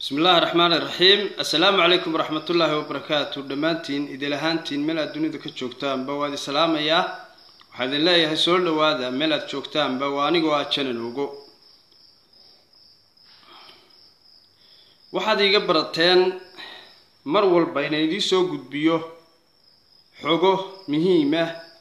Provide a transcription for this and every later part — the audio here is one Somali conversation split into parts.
bismi illaahi raxmaan iraxiim assalaamu calaykum waraxmatullaahi wabarakaatu dhammaantiin idil ahaantiin meel aad dunida ka joogtaanba waa idin salaamayaa waxaa idin leeyahay soo dhowaada meel aad joogtaanba waa anigoo ah janan ogo waxaad iiga barateen mar walba inaan idiin soo gudbiyo xogo muhiima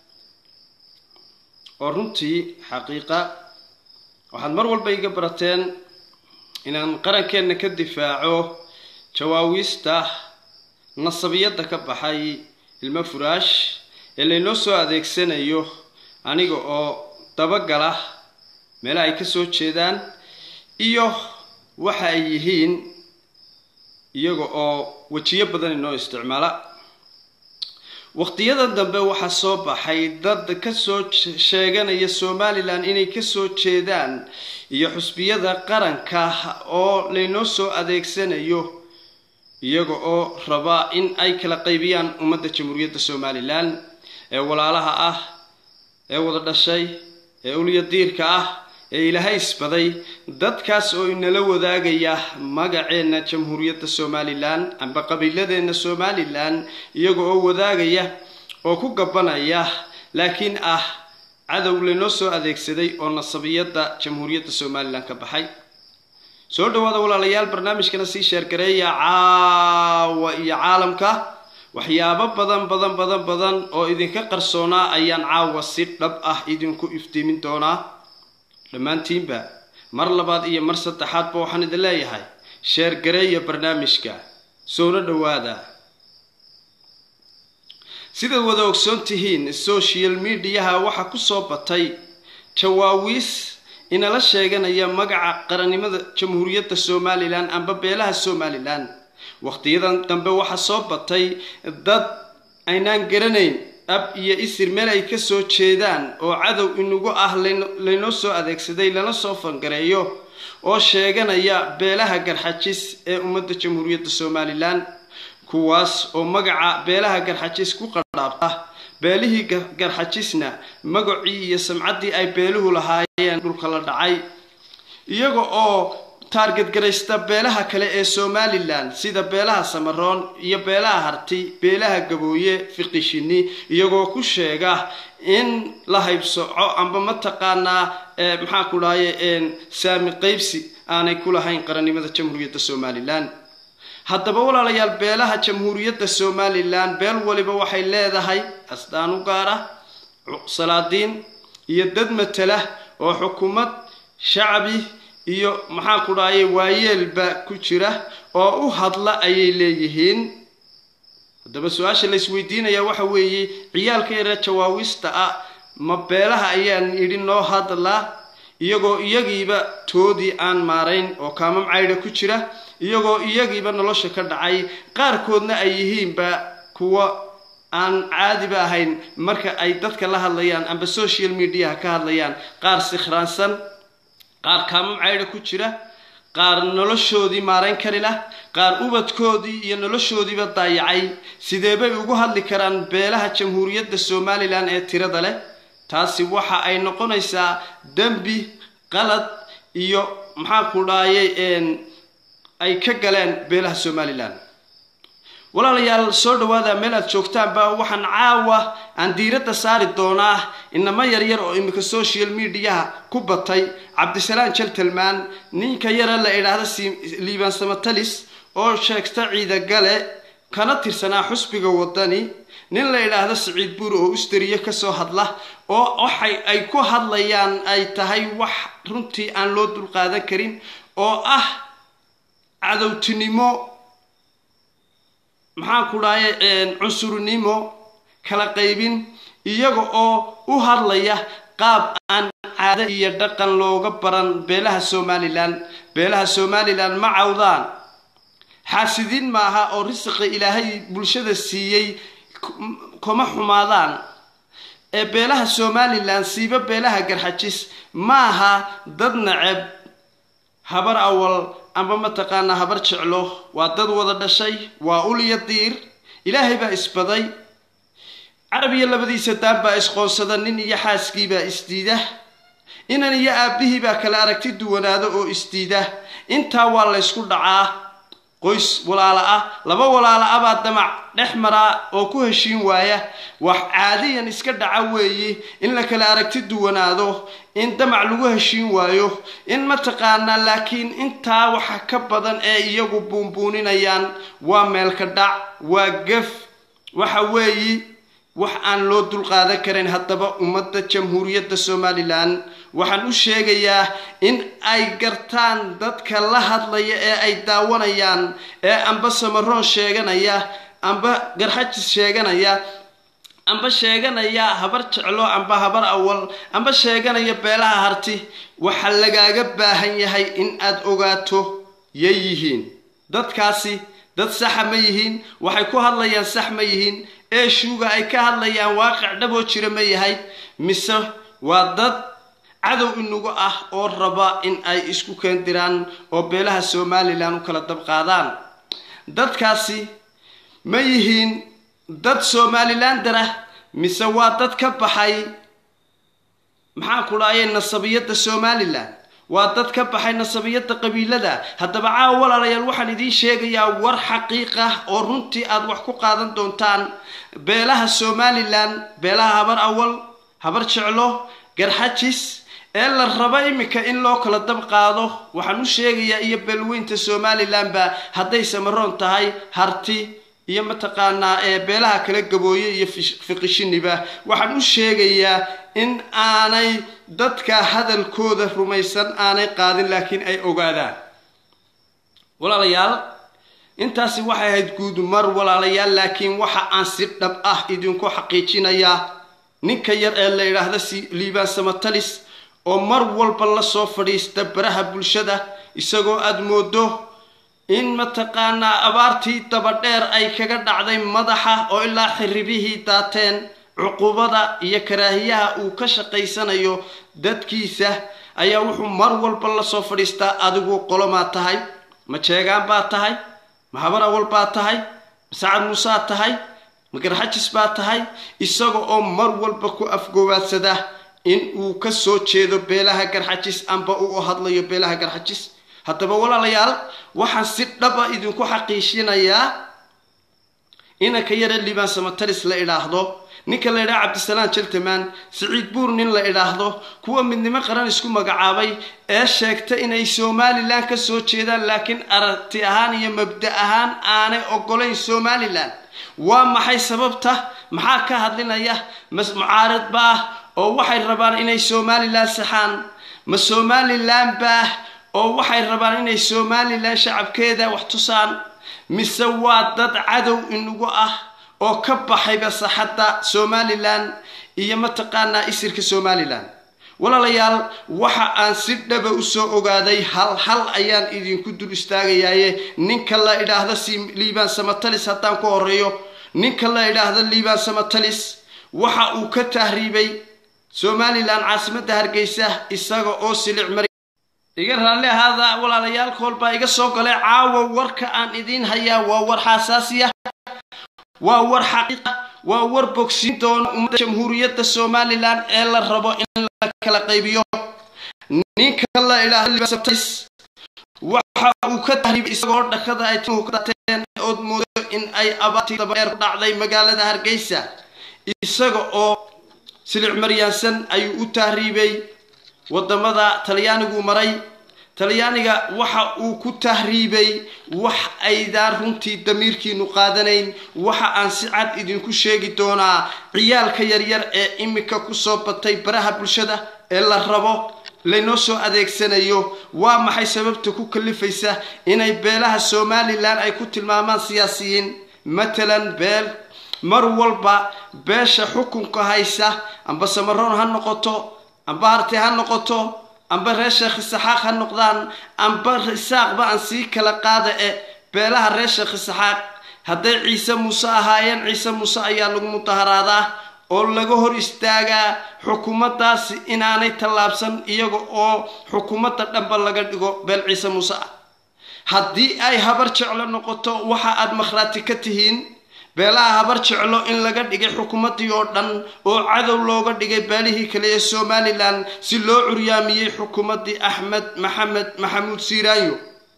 oo runtii xaqiiqa waxaad mar walba iiga barateen inaan qarankeenna ka difaaco jawaawiista nasabiyadda ka baxay ilmo furaash ee laynoo soo adeegsanayo aniga oo dabagala meelaha ay ka soo jeedaan iyo waxa ay yihiin iyaga oo wejiyo badan inoo isticmaala waqtiyadan dambe waxaa soo baxay dad kasoo sheeganaya somalilan inay kasoo jeedaan iyo xusbiyada qaranka oo laynoo soo adeegsanayo iyaga oo raba in ay kala qaybiyaan ummadda jamhuuriyadda somalilan ee walaalaha ah ee wada dhashay ee ulya diirka ah ee ilaahay isbaday dadkaas oo inala wadaagaya magaceenna jamhuuriyadda somalilan amba qabiiladeenna somalilan iyaga oo wadaagaya oo ku gabanaya laakiin ah cadow laynoo soo adeegsaday oo nasabiyadda jamhuuriyadda somalilan ka baxay soo dhawaada walaalayaal barnaamijkana sii sheergareeya caawa iyo caalamka waxyaabo badan badan badan badan oo idinka qarsoonaa ayaan caawa si dhab ah idinku iftiimin doonaa dhammaantiinba mar labaad iyo mar saddexaadba waxaan idin leeyahay sheergareeya barnaamijka soona dhowaada sidaad wada ogsoon tihiin social mediaha waxaa kusoo batay jawaawiis inala sheeganaya magaca qarannimada jamhuuriyadda somalilan amba beelaha somalilan waqtiyadan dambe waxaa soo batay dad aynaan garanayn ab iyo isir meel ay ka soo jeedaan oo cadow inagu ah laynoo soo adeegsaday lana soo fangareeyo oo sheeganaya beelaha garxajis ee ummadda jamhuuriyadda somalilan kuwaas oo magaca beelaha garxajis ku qadhaabta beelihii garxajisna magacii iyo samcaddii ay beeluhu lahaayeen dhulka la dhacay iyaga oo taargetgaraysta beelaha kale ee somalilan sida beelaha samaroon iyo beelaha harti beelaha gabooye fiqishini iyagoo ku sheega in la haybsoco amba mataqaanaa maxaa ku dhahaye saami qaybsi aanay ku lahayn qarannimada jamhuuriyadda somalilan haddaba walaalayaal beelaha jamhuuriyadda somalilan beel waliba waxay leedahay asdaan u gaar ah salaadiin iyo dad matala oo xukuumad shacbi iyo maxaa ku dhahaye waayeelba ku jira oo u hadla ayay leeyihiin haddaba su-aasha la isweydiinaya waxa weeye ciyaalka yare jawaawista ah ma beelaha ayaan idhi noo hadlaa iyagoo iyagiiba toodii aan maarayn oo kaamam caydha ku jira iyagoo iyagiiba nolosha ka dhacay qaarkoodna ay yihiinba kuwa aan caadiba ahayn marka ay dadka la hadlayaan amba social mediaha ka hadlayaan qaar sikhraansan qaar kaamam caydha ku jira qaar noloshoodii maarayn kari lah qaar ubadkoodii iyo noloshoodiiba daayacay sideebay ugu hadli karaan beelaha jamhuuriyadda somalilan ee tirada leh taasi waxa ay noqonaysaa dembi qalad iyo maxaa ku dhaayay ay ka galeen beelaha somalilan walaalayaal soo dhawaada meel aad joogtaanba waxaan caawa aan diiradda saari doonaa inamo yaryar oo iminka social mediaha ku batay cabdisalaan jaltalmaan ninka yara la idhaahda liibaan samatalis oo sheegta ciidagale kana tirsanaa xusbiga wadani nin la idhaahdo siciid buuri oo usteriye kasoo hadla oo waxay ay ku hadlayaan ay tahay wax runtii aan loo dulqaadan karin oo ah cadowtinimo maxaan ku dhahaye cunsurnimo kala qaybin iyaga oo u hadlaya qaab aan caado iyo dhaqan looga baran beelaha somalilan beelaha somalilan ma cawdaan xaasidiin maaha oo risiqa ilaahay bulshada siiyey kuma xumaadaan ee beelaha somalilan siiba beelaha garxajis maaha dad naceb habar awal amba mataqaanaa habar jeclo waa dad wada dhashay waa ulya diir ilaahay baa isbaday carab iyo labadiisa daan baa isqoonsada nin iyo xaaskiibaa isdiida inan iyo aabbihii baa kala aragti duwanaado oo isdiida intaa waa laysku dhacaa qoys walaalo ah laba walaalo ah baa damac dhex maraa oo ku heshiin waaya wax caadiyan iska dhaca weeye in la kala aragti duwanaado in damac lagu heshiin waayo in mataqaanaa laakiin intaa waxa ka badan ee iyagu buunbuuninayaan waa meelka dhac waa gef waxa weeye wax aan loo dulqaadan karin haddaba ummadda jamhuuriyadda somalilan waxaan u sheegayaa in ay gartaan dadka la hadlaya ee ay daawanayaan ee amba samaroon sheeganaya amba garxajis sheeganaya amba sheeganaya habar jeclo amba habar awal amba sheeganaya beelaha harti waxa lagaaga baahan yahay in aad ogaato yay yihiin dadkaasi dad saxa ma yihiin waxay ku hadlayaan sax ma yihiin eeshuuga ay ka hadlayaan waaqic dhaboo jira ma yahay mise waa dad cadow inagu ah oo raba in ay isku keendiraan oo beelaha somalilan u kala dabqaadaan dadkaasi ma yihiin dad somalilander ah mise waa dad ka baxay maxaan ku dhahayay nasabiyadda somalilan waa dad ka baxay nasabiyadda qabiilada haddaba caawa walaalayaal waxaan idiin sheegayaa war xaqiiq ah oo runtii aada wax ku qaadan doontaan beelaha somalilan beelaha habar awal habar jeclo garxajis ee la rabo iminka in loo kala dab qaado waxaan u sheegayaa iyo beelweynta somalilanba hadday samaroon tahay harti iyo mataqaanaa ee beelaha kala gabooye iyo fiqishiniba waxaan u sheegayaa in aanay dadka hadalkooda rumaysan aanay qaadin laakiin ay ogaadaan walaalayaal intaasi waxay ahayd guudmar walaalayaal laakiin waxa aan si dhab ah idinku xaqiijinayaa ninka yar ee la yidhaahda liibaan samatalis oo mar walba la soo fadhiista baraha bulshada isagoo aada moodo in mataqaanaa abaartii dabadheer ay kaga dhacday madaxa oo ilaa xiribihii daateen cuqubada iyo karaahiyaha uu ka shaqaysanayo dadkiisa ayaa wuxuu mar walba la soo fadhiistaa adigu qolomaa tahay ma jeegaan baa tahay ma habar awal baa tahay ma sacad muusaa tahay ma garxajis baa tahay isaga oo mar walba ku afgowaadsada in uu ka soo jeedo beelaha garxajis amba uu hadlayo beelaha garxajis haddaba walaalayaal waxaan si dhaba idinku xaqiijinayaa inanka yare liibaan samataris la idhaahdo ninka la idhaha cabdisalaan jaltamaan siciid buur nin la idhaahdo kuwa midnimo qaran isku magacaabay ee sheegta inay somalilan ka soo jeedaan laakiin aragti ahaan iyo mabda ahaan aanay ogolayn somalilan waa maxay sababta maxaa ka hadlinaya mas mucaarid baah oo waxay rabaan inay somalilan saxaan ma somalilan baah oo waxay rabaan inay somalilan shacabkeeda wax tusaan mise waa dad cadow inagu ah oo ka baxayba saxadda somalilan iyo mataqaanaa isirka somalilan walaalayaal waxa aan si dhaba usoo ogaaday hal hal ayaan idinku dul istaagayaaye ninka la idhaahdo si liibaan samatalis haddaan ku horeeyo ninka la idhaahdo liibaan samatalis waxa uu ka tahriibay somalilan caasimadda hargeysa isaga oo silic mari iga raalli ahaada walaalayaal koolbaa iga soo galay caawa warka aan idiin hayaa waa war xaasaasiya waa war xaqiiqa waa war bogsiin doona ummadda jamhuuriyadda somalilan ee la rabo in la kala qaybiyo ninka la idhaahdo waxa uu ka tahriibay isagoo dhakada ay timuhu ka dateen ood moodo in ay abaartii dabadheer ku dhacday magaalada hargeysa isaga oo silic maryaansan ayuu u tahriibay wadamada talyaanigu maray talyaaniga waxa uu ku tahriibay wax aydaan runtii damiirkiinu qaadanayn waxa aan si cad idinku sheegi doonaa ciyaalka yaryar ee imika kusoo batay baraha bulshada ee la rabo laynoo soo adeegsanayo waa maxay sababta ku kalifaysa inay beelaha somalilan ay ku tilmaamaan siyaasiyiin matalan beel mar walba beesha xukunka haysa amba samaroon ha noqoto amba harti ha noqoto amba reer sheekh isaxaaq ha noqdaan amba isaaqba aan sii kala qaada e beelaha reer sheekh isaxaaq hadday ciise muuse ahaayeen ciise muuse ayaa lagu mudaharaadaa oo laga hor istaagaa xukuumaddaasi inaanay tallaabsan iyaga oo xukuumadda dhanba laga dhigo beel ciise muuse ah haddii ay habar jeclo noqoto waxa aad makhraati ka tihiin beelaha habar jeclo in laga dhigay xukuumaddii oo dhan oo cadow looga dhigay beelihii kale ee somalilan si loo curyaamiyey xukuumaddii axmed maxamed maxamuud siiraanyo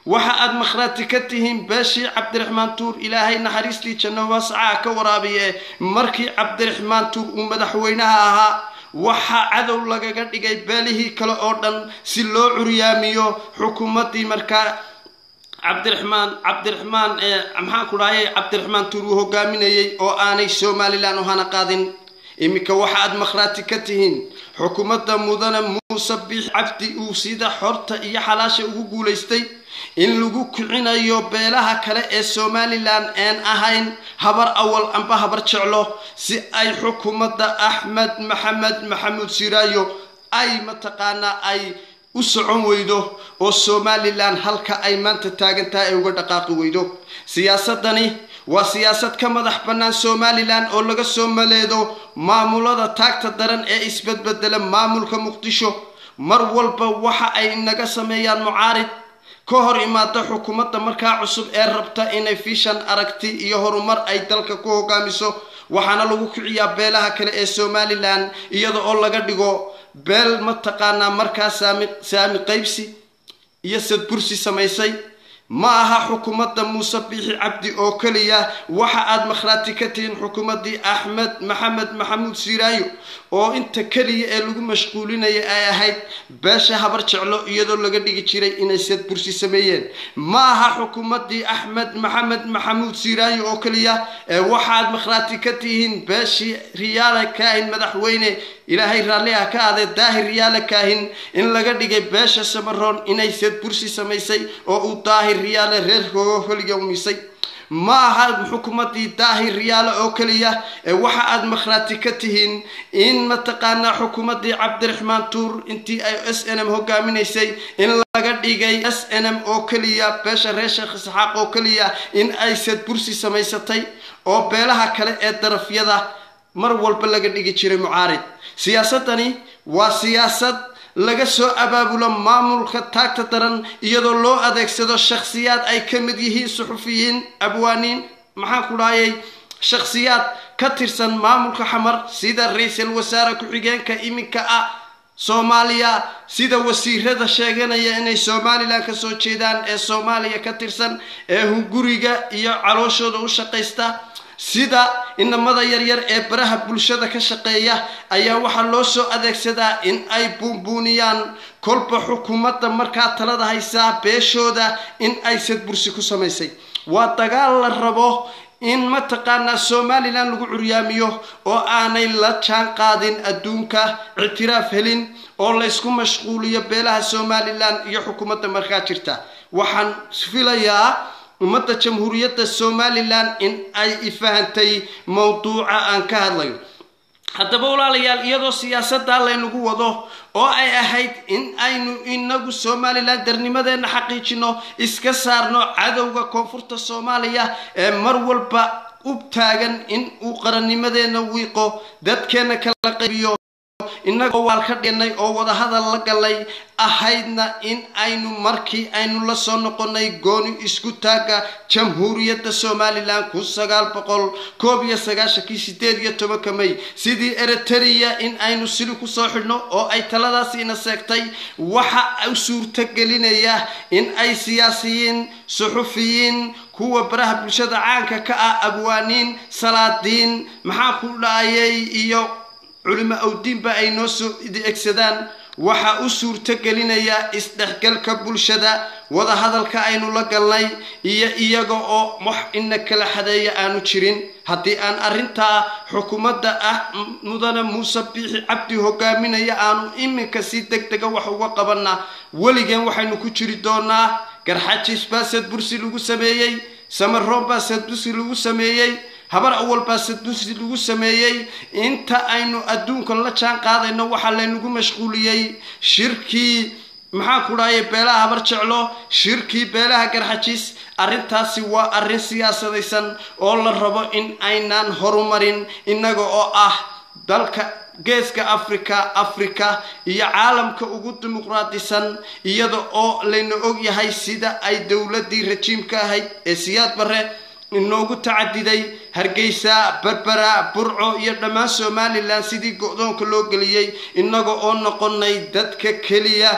waxa aad makhraati ka tihiin beeshii cabdiraxmaan tuur ilaahay naxariistii janno waascaa ka waraabiye markii cabdiraxmaan tuur uu madaxweynaha ahaa waxaa cadow lagaga dhigay beelihii kale oo dhan si loo curyaamiyo xukuumaddii markaa cabdiraxmaan cabdiraxmaan maxaan ku dhahay cabdiraxmaan tuur uu hogaaminayey oo aanay somalilan u hana qaadin iminka waxa aad makhraati ka tihiin xukuumadda mudane muuse biix cabdi uu sida xorta iyo xalaasha ugu guulaystay in lagu kicinayo beelaha kale ee somalilan aan ahayn habar awal amba habar jeclo si ay xukuumadda axmed maxamed maxamuud siraayo ay mataqaanaa ay u socon weydo oo somalilan halka ay maanta taagan tahay ay uga dhaqaaqi weydo siyaasadani waa siyaasad ka madax bannaan somalilan oo laga soo maleedo maamulada taagta daran ee isbedbedela maamulka muqdisho mar walba waxa ay naga sameeyaan mucaarid ka hor imaada xukuumadda markaa cusub ee rabta inay fishan aragti iyo horumar ay dalka ku hogaamiso waxaana lagu kiciyaa beelaha kale ee somalilan iyada oo laga dhigo beel mataqaanaa markaa saami saami qaybsi iyo sadbursi samaysay ma aha xukuumadda muuse biixi cabdi oo keliya waxa aad makhraati ka tihiin xukuumaddii axmed maxamed maxamuud siraayo oo inta keliya ee lagu mashquulinaya ay ahayd beesha habar jeclo iyadoo laga dhigi jiray inay sadbursi sameeyeen ma aha xukuumaddii axmed maxamed maxamuud siraayo oo keliya ee waxaad makhraati ka tihiin beeshii riyaale kaahin madaxweyne ilaahay raalli ah ka aadee daahir riyaale kaahin in laga dhigay beesha samaroon inay sadbursi samaysay oo uu daahir riyaale reerkooga holiga umisay ma aha xukuumaddii daahir riyaale oo keliya ee waxa aad makhraati ka tihiin in mataqaanaa xukuumaddii cabdiraxmaan tuur intii ay s n m hogaaminaysay in laga dhigay s n m oo keliya beesha reer sheekh isxaaq oo keliya in ay sadbursi samaysatay oo beelaha kale ee darafyada mar walba laga dhigi jiray mucaarid siyaasadani waa siyaasad laga soo abaabulo maamulka taagta daran iyadoo loo adeegsado shakhsiyaad ay ka mid yihiin suxufiyiin abwaaniin maxaan ku dhahayay shakhsiyaad ka tirsan maamulka xamar sida ra-iisul wasaare ku-xigeenka iminka ah soomaaliya sida wasiirada sheeganaya inay somalilan ka soo jeedaan ee soomaaliya ka tirsan ee hunguriga iyo calooshooda u shaqaysta sida inamada yaryar ee baraha bulshada ka shaqeeya ayaa waxaa loo soo adeegsadaa in ay buunbuuniyaan kolba xukuumadda markaa talada haysaa beeshooda in ay sadbursi ku samaysay waa dagaal la rabo in mataqaanaa somalilan lagu curyaamiyo oo aanay la jaan qaadin adduunka ictiraaf helin oo laysku mashquuliyo beelaha somalilan iyo xukuumadda markaa jirta waxaan filayaa ummadda jamhuuriyadda somalilan in ay ifahantay mowduuca aan ka hadlayo haddaba walaalayaal iyadoo siyaasaddaa laynagu wado oo ay ahayd in aynu inagu somalilan darnimadeenna xaqiijino iska saarno cadowga koonfurta soomaaliya ee mar walba u taagan in uu qarannimadeenna wiiqo dadkeenna kala qaybiyo innagoo waal ka dhignay oo wadahadal la galay ahaydna in aynu markii aynu la soo noqonay gooni isku taagga jamhuuriyadda somalilan kun sagaal boqol koob iyo sagaashankii sideed iyo tobanka may sidii eritrea in aynu sili kusoo xidhno oo ay taladaasiina seegtay waxa u suurtagelinaya in ay siyaasiyiin suxufiyiin kuwa baraha bulshada caanka ka ah abwaaniin salaadiin maxaa ku dhacayay iyo culimo awdiinba ay noo soo egsadaan waxaa u suurto gelinaya isdhexgalka bulshada wadahadalka aynu la galnay iyo iyaga oo wax ina kala xadeeya aanu jirin haddii aan arrintaa xukuumadda ah mudane muuse biixi cabdi hogaaminaya aanu iminka si deg dega wax uga qabanna weligeen waxaynu ku jiri doonaa garxajis baa sadbursi lagu sameeyey samaroon baa sadbursi lagu sameeyey habar awal baa sadbursi lagu sameeyey inta aynu adduunkan la jaan qaadayno waxaa laynagu mashquuliyey shirkii maxaan ku dhahay beelaha habar jeclo shirkii beelaha garxajis arrintaasi waa arrin siyaasadaysan oo la rabo in aynaan horumarin innaga oo ah dalka geeska africa africa iyo caalamka ugu dimuqraadisan iyada oo layna ogyahay sida ay dowladdii rajiimka ahayd ee siyaad barre inoogu tacadiday hargeysa berbera burco iyo dhammaan somalilan sidii go-doonka loo geliyey innaga oo noqonay dadka keliya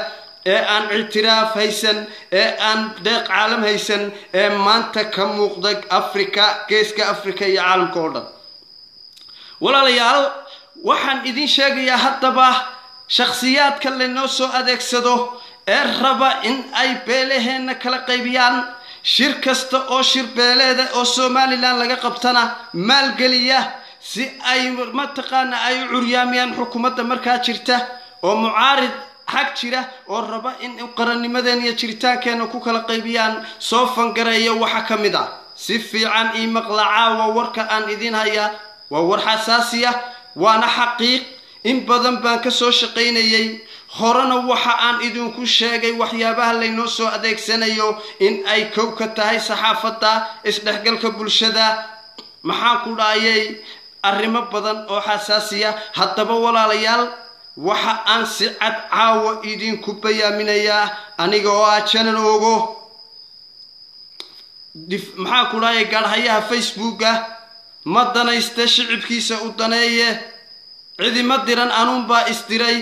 ee aan ictiraaf haysan ee aan deeq caalam haysan ee maanta ka muuqda africa geeska africa iyo caalamka oo dhan walaalayaal waxaan idin sheegayaa haddaba shakhsiyaadka laynoo soo adeegsado ee raba in ay beelaheenna kala qaybiyaan shir kasta oo shir beeleeda oo somalilan laga qabtana maalgeliya si ay mataqaana ay u curyaamiyaan xukuumadda markaa jirta oo mucaarid xag jira oo raba in qarannimadeen iyo jiritaankeenna ku kala qaybiyaan soo fangareeya waxa ka mid ah si fiican ii maqlacaa waa warka aan idin hayaa waa war xasaasiya waana xaqiiq in badan baan ka soo shaqaynayay horena waxa aan idinku sheegay waxyaabaha laynoo soo adeegsanayo in ay kow ka tahay saxaafadda isdhexgalka bulshada maxaan ku dhahayay arrimo badan oo xasaasiya haddaba walaalayaal waxa aan si cad caawa idinku bayaaminayaa aniga oo ah janan ogo maxaan ku dhahayay gaadhayaha facebooka ma danayste shicibkiisa u daneeye cidima diran anuunbaa isdiray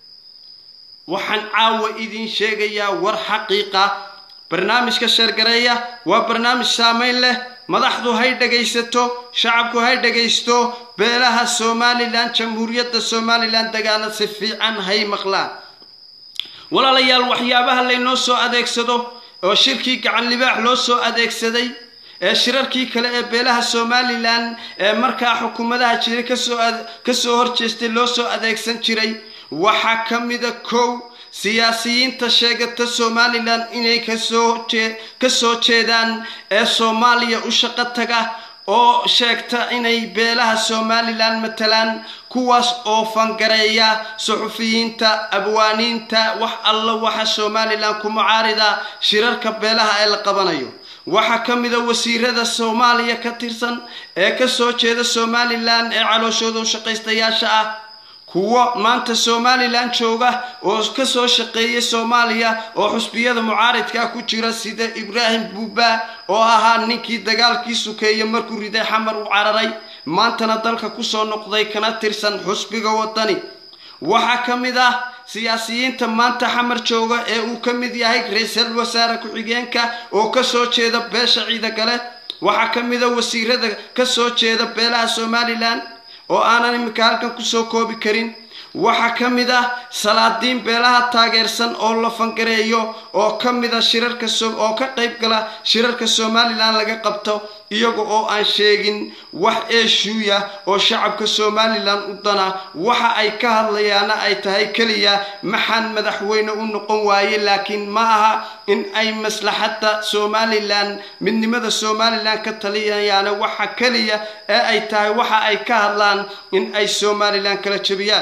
waxaan caawa idin sheegayaa war xaqiiqa barnaamijka sheergareeya waa barnaamij saamayn leh madaxdu hay dhagaysato shacabku hay dhagaysto beelaha somalilan jamhuuriyadda somalilan dagaana si fiican hay maqlaan walaalayaal waxyaabaha laynoo soo adeegsado oo shirkii gacan libaax loo soo adeegsaday ee shirarkii kale ee beelaha somalilan ee markaa xukuumadaha jiray kasoo kasoo horjeestay loo soo adeegsan jiray waxaa ka mida kow siyaasiyiinta sheegata somalilan inay kasoo jee kasoo jeedaan ee soomaaliya u shaqo taga oo sheegta inay beelaha somalilan matalaan kuwaas oo fangareeya suxufiyiinta abwaaniinta wax alla waxa somalilan ku mucaarida shirarka beelaha ee la qabanayo waxaa ka mida wasiirada soomaaliya ka tirsan ee kasoo jeeda somalilan ee calooshooda shaqaystayaasha ah kuwo maanta somalilan jooga oo kasoo shaqeeyay soomaaliya oo xusbiyada mucaaridka ku jira sida ibraahim buuba oo ahaa ninkii dagaalkii sukeeye markuu riday xamar u cararay maantana dalka kusoo noqday kana tirsan xusbiga wadani waxaa ka mid ah siyaasiyiinta maanta xamar jooga ee uu ka mid yahay ra-iisul wasaare ku-xigeenka oo kasoo jeeda beesha ciidagale waxaa ka mid a wasiirada kasoo jeeda beelaha somalilan oo aanan iminka halkan kusoo koobi karin waxaa ka mid ah salaadiin beelaha taageersan oo la fangareeyo oo ka mid a shirarka oo ka qayb gala shirarka somalilan laga qabto iyaga oo aan sheegin wax eeshuuya oo shacabka somalilan u dana waxa ay ka hadlayaana ay tahay keliya maxaan madaxweyne u noqon waaye laakiin ma aha in ay maslaxadda somalilan midnimada somalilan ka taliyayaana waxa keliya ee ay tahay waxa ay ka hadlaan in ay somalilan kala jebiyaan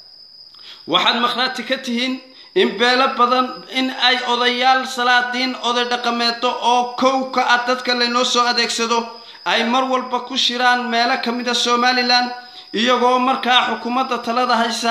waxaad makhraati ka tihiin in beelo badan in ay odayaal salaadiin oday dhaqameedo oo kow ka ah dadka laynoo soo adeegsado ay mar walba ku shiraan meelo ka mid a somalilan iyagoo markaa xukuumadda talada haysa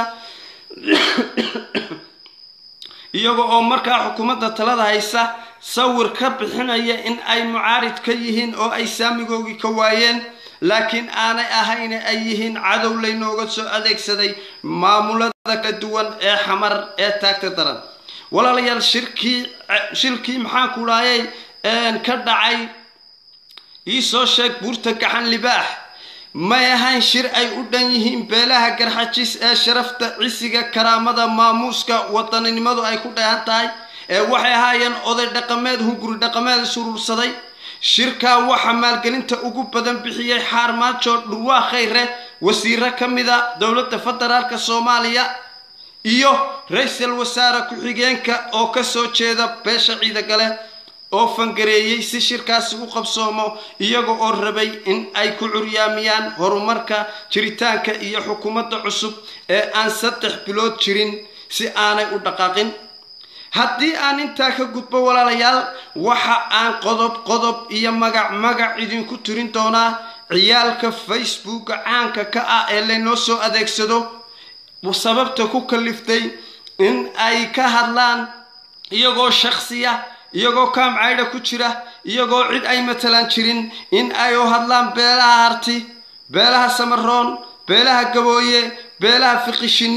iyaga oo markaa xukuumadda talada haysa sawir ka bixinaya in ay mucaarid ka yihiin oo ay saamigoogii ka waayeen laakiin aanay ahayne ay yihiin cadow laynooga soo adeegsaday maamulada kala duwan ee xamar ee taagta daran walaalayaal shirkii shirkii maxaan ku dhaayay ka dhacay iisoo sheeg buurta gaxan libaax may ahayn shir ay u dhan yihiin beelaha garxajis ee sharafta cisiga karaamada maamuuska wadaninimadu ay ku dheehan tahay ee waxay ahaayeen oday dhaqameed hunguri dhaqameed isuruursaday shirkaa waxaa maalgelinta ugu badan bixiyey xaarmaajo dhurwaa khayre wasiiro ka mida dowladda federaalka soomaaliya iyo ra-iisul wasaare ku-xigeenka oo kasoo jeeda beesha ciidagale oo fangareeyey si shirkaasi u qabsoomo iyaga oo rabay in ay ku curyaamiyaan horumarka jiritaanka iyo xukuumadda cusub ee aan saddex bilood jirin si aanay u dhaqaaqin haddii aan intaa ka gudbo walaalayaal waxa aan qodob qodob iyo magac magac idinku tirin doonaa ciyaalka facebooka caanka ka ah ee laynoo soo adeegsado sababta ku kaliftay in ay ka hadlaan iyagoo shaksiya iyagoo kaamcaydha ku jira iyagoo cid ay matalaan jirin in ay u hadlaan beelaha harti beelaha samaroon beelaha gabooye beelaha fiqishini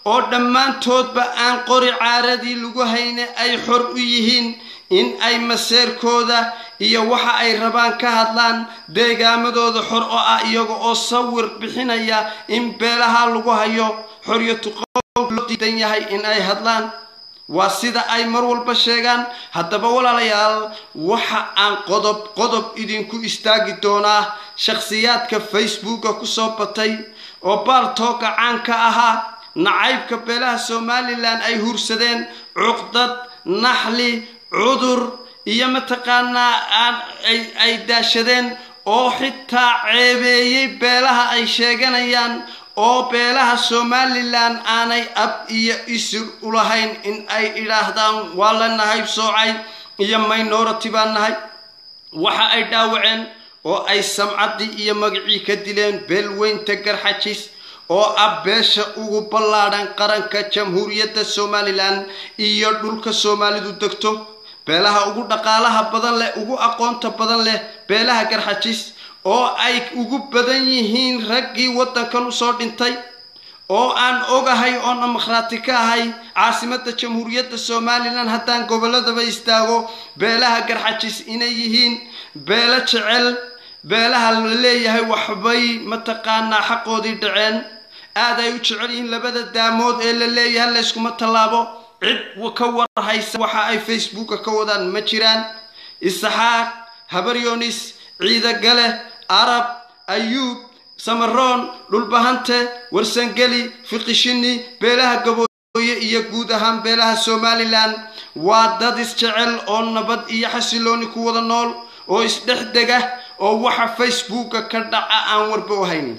oo dhammaantoodba aan qori caaradii lagu hayne ay xor u yihiin in ay maseerkooda iyo waxa ay rabaan ka hadlaan deegaamadooda xor oo ah iyaga oo sawir bixinaya in beelaha lagu hayo xoriyatu qowl loo diidan yahay in ay hadlaan waa sida ay mar walba sheegaan haddaba walaalayaal waxa aan qodob qodob idinku istaagi doonaa shakhsiyaadka facebooka kusoo batay oo baaltooka caanka ahaa nacaybka beelaha somalilan ay hursadeen cuqdad naxli cudur iyo mataqaanaa ay daashadeen oo xitaa ceebeeyey beelaha ay sheeganayaan oo beelaha somalilan aanay ab iyo isir u lahayn in ay idhaahdaan waa la nahayb soocay iyo minority baan nahay waxa ay dhaawaceen oo ay samcaddii iyo magacii ka dileen beelweynta garxajis oo ah beesha ugu ballaadhan qaranka jamhuuriyadda somalilan iyo dhulka soomaalidu degto beelaha ugu dhaqaalaha badan leh ugu aqoonta badan leh beelaha garxajis oo ay ugu badan yihiin raggii waddankan usoo dhintay oo aan ogahay oon amakhraati ka ahay caasimadda jamhuuriyadda somalilan haddaan gobolladaba istaago beelaha garxajis inay yihiin beelo jecel beelaha la leeyahay waxbay mataqaanaa xaqoodii dhaceen aad ay u jecel yihiin labada daamood ee la leeyahay layskuma tallaabo cid ka warhaysa waxa ay facebooka ka wadaan ma jiraan isaxaaq habaryonis ciidagale arab ayuub samaroon dhulbahante warsangeli fiqishini beelaha gabooye iyo guud ahaan beelaha somalilan waa dad isjecel oo nabad iyo xasilooni ku wada nool oo isdhex dega oo waxa facebooka ka dhaca aan warba u haynin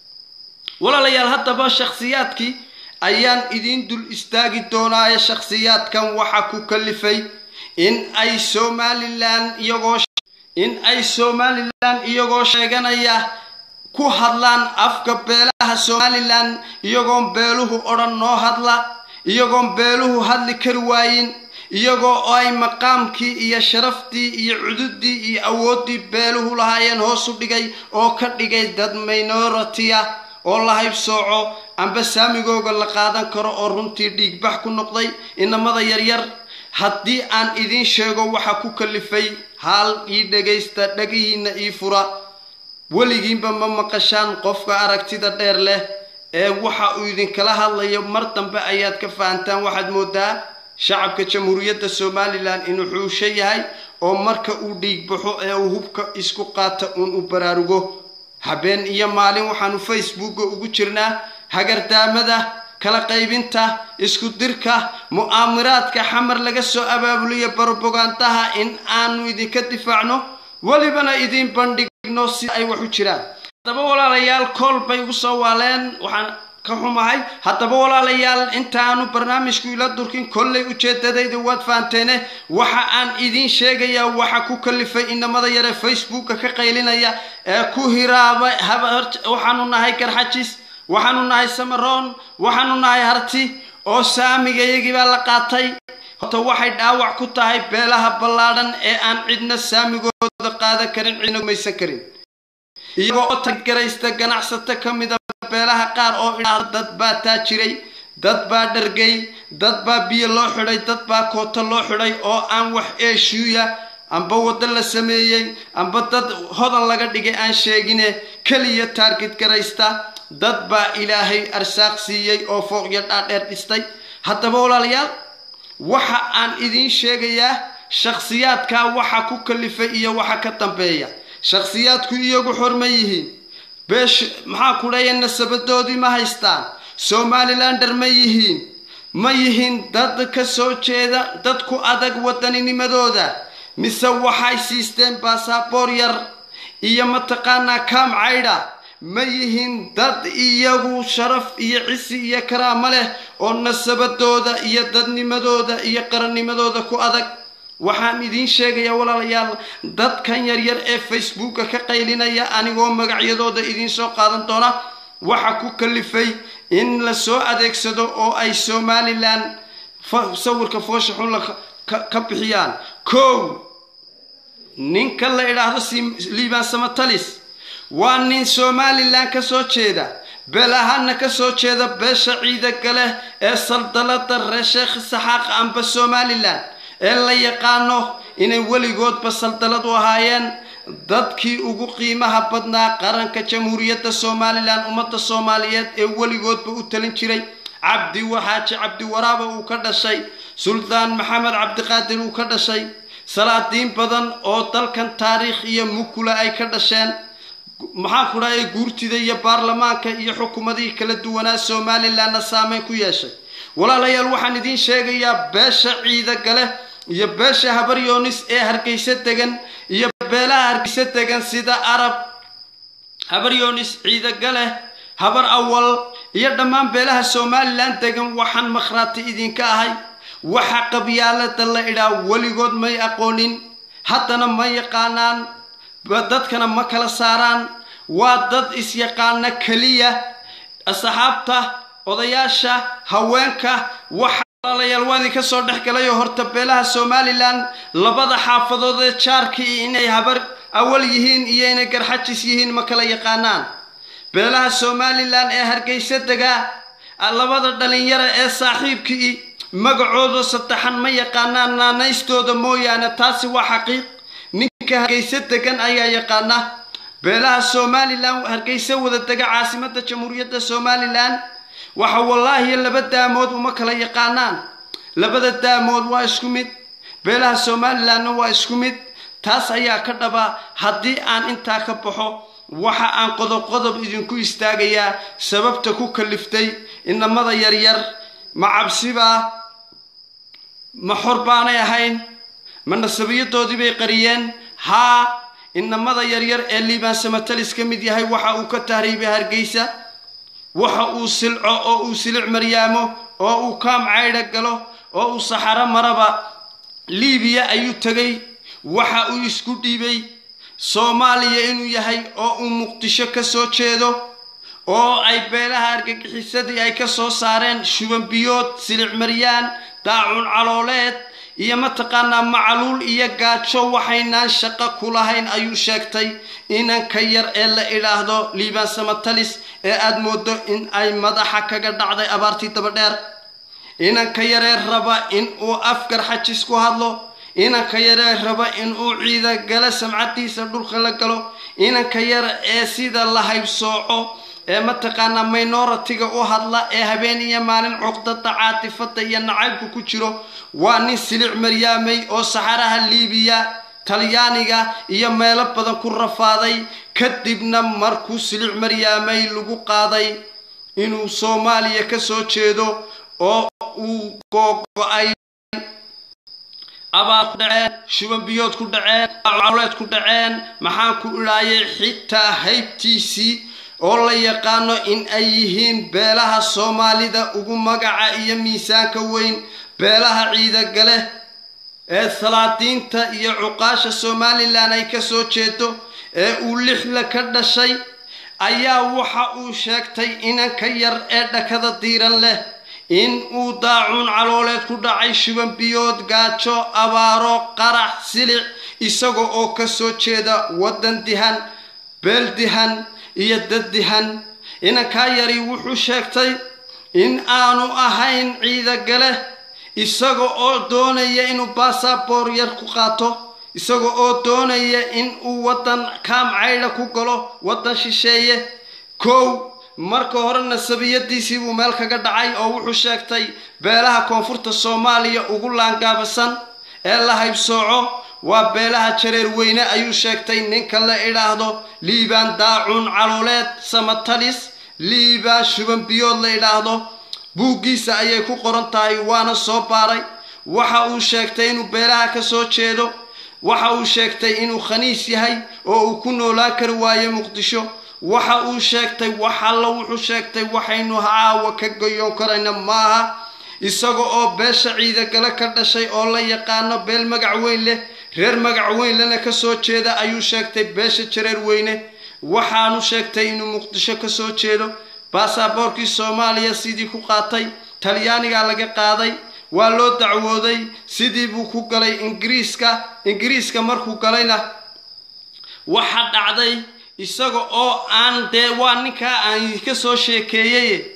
walaalayaal haddaba shakhsiyaadkii ayaan idiin dul istaagi doonaaye shakhsiyaadkan waxa ku kalifay in ay somalilan iyagoo in ay somalilan iyagoo sheeganaya ku hadlaan afka beelaha somalilan iyagoon beeluhu odhan noo hadla iyagoon beeluhu hadli kari waayin iyagoo ay maqaamkii iyo sharaftii iyo cududii iyo awooddii beeluhu lahaayeen hoosu dhigay oo ka dhigay dad minority-a oo la haybsooco amba saamigooga la qaadan karo oo runtii dhiigbax ku noqday inamada yaryar haddii aan idiin sheego waxa ku kalifay haal ii dhagaysta dhagihiinna ii fura weligiinba ma maqashaan qofka aragtida dheer leh ee waxa uu idinkala hadlayo mar dambe ayaad ka fahantaan waxaad moodaa shacabka jamhuuriyadda somalilan inuu xuusho yahay oo marka uu dhiig baxo ee uu hubka isku qaata uun u baraarugo habeen iyo maalin waxaanu facebooka ugu jirnaa hagardaamada kala qaybinta isku dirka mu'aamiraadka xamar laga soo abaabuliyo barobogaandaha in aanu idinka difaacno welibana idiin bandhigno si ay wax u jiraan haddaba walaalayaal kool bay ugu soo waaleen waxaan ka xumahay haddaba walaalayaal intaanu barnaamijku ila durkin kollay ujeedadayda waad fahanteene waxa aan idiin sheegayaa waxa ku kalifay inamada yare facebooka ka qaylinaya ee ku hiraaba waxaanu nahay garxajis waxaanu nahay samaroon waxaanu nahay harti oo saamigayagii baa la qaatay horta waxay dhaawac ku tahay beelaha ballaadhan ee aan cidna saamigooda qaadan karin cidna gumaysan karin iyagoo tagaraysta ganacsato ka mida beelaha qaar oo idhaahda dad baa taajiray dad baa dhargay dad baa biyo loo xidhay dad baa kooto loo xidhay oo aan wax eeshuuya amba waddo la sameeyey amba dad hodan laga dhigay aan sheegine keliya taargid garaysta dad baa ilaahay arsaaq siiyey oo fooqyo dhaadheer dhistay haddaba walaalayaal waxa aan idiin sheegayaa shakhsiyaadkaa waxa ku kalifay iyo waxa ka dambeeya shakhsiyaadku iyagu xorma yihiin beesh maxaa ku dhaya nasabadoodii ma haystaan somalilander ma yihiin ma yihiin dad ka soo jeeda dad ku adag waddaninimadooda mise waxay siisteen baasaboor yar iyo mataqaanaa kaam caydha ma yihiin dad iyagu sharaf iyo cisi iyo karaamo leh oo nasabadooda iyo dadnimadooda iyo qarannimadooda ku adag waxaan idiin sheegayaa walaalayaal dadkan yaryar ee facebooka ka qaylinaya anigoo magacyadooda idiin soo qaadan doona waxa ku kalifay in la soo adeegsado oo ay somalilan sawirka foosha xun ka bixiyaan kow ninka la idhaahdo liibaan samatalis waa nin somalilan ka soo jeeda beel ahaana ka soo jeeda beesha ciida gale ee saldalada ree sheekh saxaaq amba somalilan ee la yaqaano inay weligoodba saldalad u ahaayeen dadkii ugu qiimaha badnaa qaranka jamhuuriyadda somalilan ummadda soomaaliyeed ee weligoodba u talin jiray cabdi waxaaji cabdi waraaba uu ka dhashay suldaan maxamed cabdiqaadir uu ka dhashay salaadiin badan oo dalkan taariikh iyo mukula ay ka dhasheen maxaan ku dhahay guurtida iyo baarlamaanka iyo xukuumadihii kala duwanaa somalilanna saameyn ku yeeshay walaalayaal waxaan idiin sheegayaa beesha ciida gale iyo beesha habaryoonis ee hargeysa degan iyo beelaha hargeysa degan sida arab habaryoonis ciida gale habar awal iyo dhammaan beelaha somalilan degan waxaan makhraati idinka ahay waxa qabyaalada la idhaa weligood may aqoonin haddana ma yaqaanaan dadkana ma kala saaraan waa dad isyaqaana keliya asxaabta odayaasha haweenka waxa walaalayaal waa idinka soo dhex galayo horta beelaha somalilan labada xaafadood ee jaarkii inay habar awal yihiin iyo inay garxajis yihiin ma kala yaqaanaan beelaha somalilan ee hargeysa degaa labada dhalinyara ee saaxiibkii magacooda saddexan ma yaqaanaan naanaystooda mooyaane taasi waa xaqiiq ninka hargeysa degan ayaa yaqaana beelaha somalilan hargeysa wada dega caasimada jamhuuriyadda somalilan waxa wallaahi laba daamood uma kala yaqaanaan labada daamood waa isku mid beelaha somalilanna waa isku mid taas ayaa ka dhaba haddii aan intaa ka baxo waxa aan qodob qodob idinku istaagayaa sababta ku kaliftay inamada yaryar ma cabsibaa ma xor baanay ahayn ma nasabiyadoodii bay qariyeen haa inamada yaryar ee liibaan samatalis ka mid yahay waxa uu ka tahriibay hargeysa waxa uu silco oo uu silic maryaamo oo uu kaam caydha galo oo uu saxaro maraba liibiya ayuu tegay waxa uu isku dhiibay soomaaliya inuu yahay oo uu muqdisho ka soo jeedo oo ay beelaha argagixisadii ay ka soo saareen shubanbiyood silic maryaan daacun calooleed iyo mataqaanaa macaluul iyo gaajo waxaynaan shaqo ku lahayn ayuu sheegtay inanka yar ee la idhaahdo liibaan samatalis ee aada moodo in ay madaxa kaga dhacday abaartii dabadheer inanka yaree raba in uu afgar xajis ku hadlo inanka yaree raba in uu ciida gala samcadiisa dhulka la galo inanka yar ee sida la haybsooco ee mataqaanaa minoritiga u hadla ee habeen iyo maalin cuqdada caatifada iyo nacaybku ku jiro waa nin silic maryaamay oo saxaraha liibiya talyaaniga iyo meelo badan ku rafaaday kadibna markuu silic maryaamay lagu qaaday inuu soomaaliya ka soo jeedo oo uu googo-ay abaar ku dhaceen shubanbiyood ku dhaceen cawleed ku dhaceen maxaan ku idhaayay xitaa haybtiisii oo la yaqaano in ay yihiin beelaha soomaalida ugu magaca iyo miisaanka weyn beelaha ciidagale ee salaadiinta iyo cuqaasha somalilan ay ka soo jeedo ee uu lixla ka dhashay ayaa waxa uu sheegtay inanka yar ee dhakada diiran leh in uu daacuun calooleed ku dhacay shubanbiyood gaajo abaaro qarax silic isaga oo ka soo jeeda waddan dihan beel dihan iyo dad dihan inankaa yari wuxuu sheegtay in aanu ahayn ciidagale isaga oo doonaya inuu basaboor yar ku qaato isaga oo doonaya in uu waddan kaam caydha ku galo waddan shisheeye kow marka hore nasabiyadiisii buu meel kaga dhacay oo wuxuu sheegtay beelaha koonfurta soomaaliya ugu laangaabasan ee la haybsooco waa beelaha jareer weyne ayuu sheegtay ninka la idhaahdo liibaan daacuun calooleed samatalis liibaan shubanbiyood la idhaahdo buuggiisa ayay ku qoran tahay waana soo baaray waxa uu sheegtay inuu beelaha ka soo jeedo waxa uu sheegtay inuu khaniis yahay oo uu ku noolaan kari waayo muqdisho waxa uu sheegtay wax alla wuxuu sheegtay waxaynu caawa ka goyoon karayna maaha isaga oo beesha ciidagale ka dhashay oo la yaqaano beel magac weyn leh reer magac weyn lena ka soo jeeda ayuu sheegtay beesha jareer weyne waxaanu sheegtay inuu muqdisho ka soo jeedo baasaboorkii soomaaliya sidii ku qaatay talyaanigaa laga qaaday waa loo dacwooday sidii buu ku galay ingiriiska ingiriiska markuu galayna waxa dhacday isaga oo aan dee waa ninkaa aan idinka soo sheekeeyey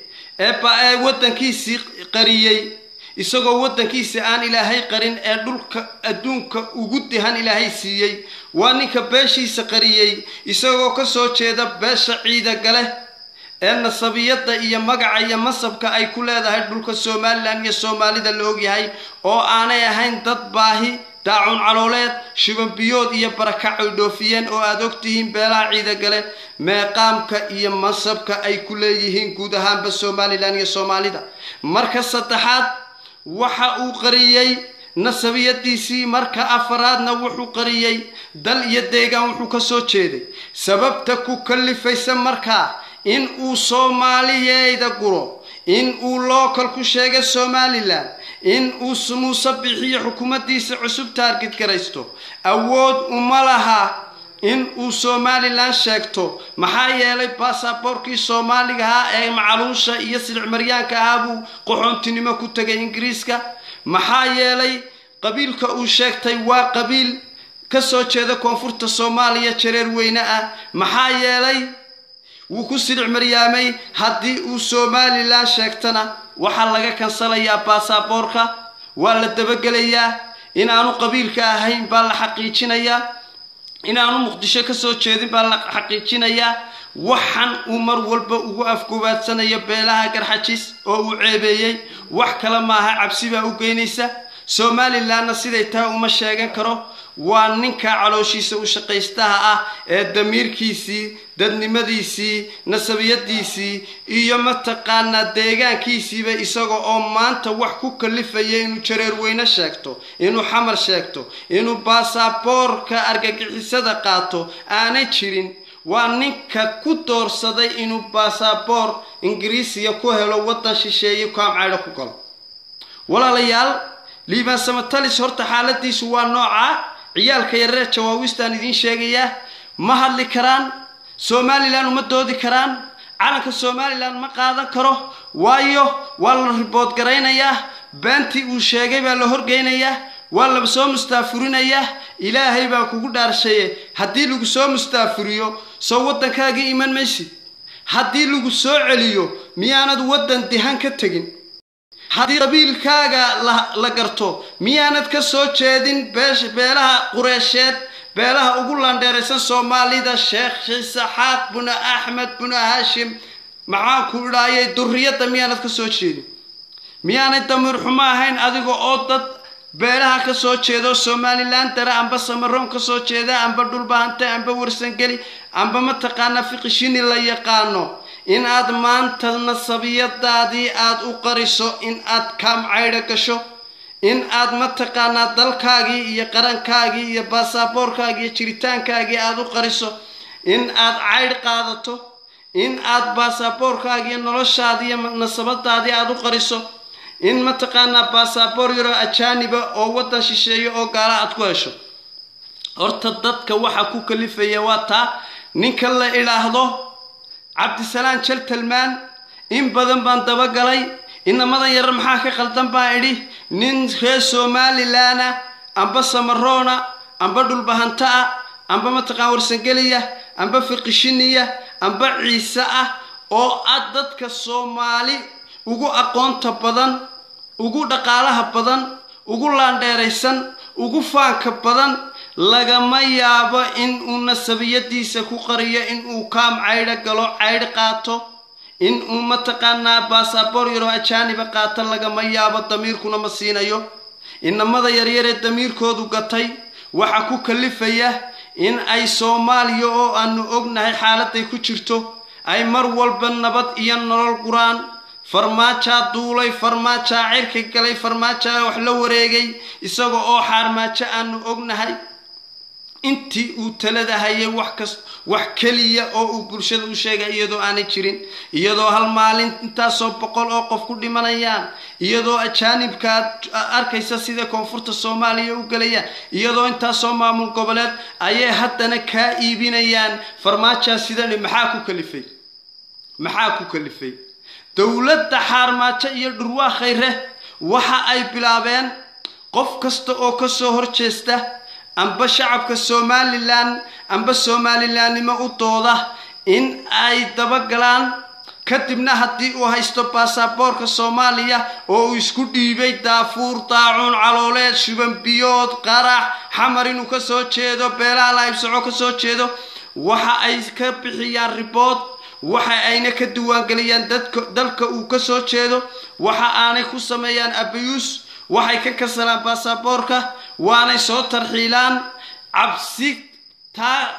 ee waddankiisii qariyey isagoo waddankiisa aan ilaahay qarin ee dhulka adduunka ugu dihan ilaahay siiyey waa ninka beeshiisa qariyey isagoo ka soo jeeda beesha ciidagale ee nasabiyadda iyo magaca iyo masabka ay ku leedahay dhulka somalilan iyo soomaalida la ogyahay oo aanay ahayn dad baahi daacun calooleed shibanbiyood iyo barakac ay dhoofiyeen oo aada ogtihiin beelaha ciidagale meeqaamka iyo masabka ay ku leeyihiin guud ahaanba somalilan iyo soomaalida marka saddexaad waxa uu qariyey nasabiyadiisii marka afaraadna wuxuu qariyey dal iyo deegaan wuxuu ka soo jeeday sababta ku kallifaysa markaa in uu soomaaliyeeda guro in uu lookal ku sheegay somalilan in uu muuse bixiyo xukuumaddiisa cusub taargid garaysto awood uma laha in uu somalilan sheegto maxaa yeelay baasaboorkii soomaaliga ahaa ee macaluusha iyo silicmaryaanka ahaa buu qaxoontinimo ku tegay ingiriiska maxaa yeelay qabiilka uu sheegtay waa qabiil ka soo jeeda koonfurta soomaaliya jareer weyne ah maxaa yeelay wuu ku silic maryaamay haddii uu somalilan sheegtana waxaa laga kansalayaa baasaboorka waa la dabagelayaa inaanu qabiilka ahayn baa la xaqiijinayaa inaanu muqdisho ka soo jeedin baa la xaqiijinayaa waxan uu mar walba ugu afgobaadsanayo beelaha garxajis oo uu ceebeeyey wax kale maaha cabsi baa u geynaysa somalilanna siday tahay uma sheegan karo waa ninka calooshiisa u shaqaystaha ah ee damiirkiisii dadnimadiisii nasabiyadiisii iyo mataqaanaa deegaankiisiiba isaga oo maanta wax ku kalifaya inuu jareer weyne sheegto inuu xamar sheegto inuu baasaboorka argagixisada qaato aanay jirin waa ninka ku doorsaday inuu baasaboor ingiriisiya ku helo waddan shisheeye kaamcaydho ku galo walaalayaal liibaan samatalis horta xaaladiisu waa noocaa ciyaalka yareer jawaawistaan idiin sheegayaa ma hadli karaan somalilan uma doodi karaan calanka somalilan ma qaadan karo waayo waa la ribood garaynayaa beentii uu sheegay baa la horgeynayaa waa la soo mustaafurinayaa ilaahay baa kugu dhaarshaye haddii lagu soo mustaafuriyo soo waddankaagii iman maysid haddii lagu soo celiyo miyaanad waddan dihan ka tegin haddii qabiilkaaga la garto miyaanad ka soo jeedin beelaha qureesheed beelaha ugu landheeraysan soomaalida sheekh isaxaaq buna axmed buna hashim maxaanku idhaayay duriyadda miyaanad ka soo jeedin miyaanay damiir xumo ahayn adiga oo dad beelaha ka soo jeedo somalilan dare amba samaroon ka soo jeeda amba dhulbahante amba warsangeli amba mataqaanaa fiqishini la yaqaano in aad maanta nasabiyadaadii aad u qariso in aad kaamcaydho gasho in aad mataqaanaa dalkaagii iyo qarankaagii iyo baasaboorkaagii iyo jiritaankaagii aad u qariso in aad caydh qaadato in aad baasaboorkaagii noloshaadii iyo nasabadaadii aad u qariso in mataqaanaa baasaboor yaroo ajaaniba oo waddan shisheeyo oo gaala aad ku hesho horta dadka waxa ku kalifaya waa taa ninka la idhaahdo cabdisalaan jaltalmaan in badan baan dabagalay inamadan yarar maxaa ka qaldan baan idhi nin reer somalilanna amba samaroona amba dhulbahanta ah amba mataqaan warsangeliya amba fiqishiniya amba ciise ah oo ah dadka soomaali ugu aqoonta badan ugu dhaqaalaha badan ugu laandheeraysan ugu faanka badan lagama yaabo in uu nasabiyadiisa ku qariyo in uu kaam caydho galo caydh qaato in uu mataqaanaa baasaboor yaroo ajaaniba qaato lagama yaabo damiirkuna ma siinayo inamada yaryaree damiirkoodu gatay waxa ku kalifaya in ay soomaaliya oo aanu ognahay xaaladay ku jirto ay mar walba nabad iyo nolol guraan farmaajaa duulay farmaajaa cirka galay farmaajaa wax la wareegay isaga oo xaarmaajo aanu ognahay intii uu talada hayay wax kas wax keliya oo uu bulshada u sheegay iyadoo aanay jirin iyadoo hal maalin intaasoo boqol oo qof ku dhimanayaan iyadoo ajaanibkaad arkaysa sida koonfurta soomaaliya u gelayaan iyadoo intaasoo maamul goboleed ayay haddana kaa iibinayaan farmaajaa sidani maxaa ku kalifay maxaa ku kalifay dowladda xaarmaajo iyo dhurwaa khayre waxa ay bilaabeen qof kasta oo ka soo horjeesta amba shacabka somalilan amba somalilanimo u dooda in ay dabagalaan kadibna haddii uu haysto baasaboorka soomaaliya oo uu isku dhiibay daafuur daacuun calooleed shubanbiyood qarax xamar inuu ka soo jeedo beelaha lahaybsaco ka soo jeedo waxa ay ka bixiyaan ribood waxa ayna ka diiwaangeliyaan dadka dalka uu ka soo jeedo waxa aanay ku sameeyaan abayuus waxay ka kasalaan baasaboorka waanay soo tarxiilaan cabsi taa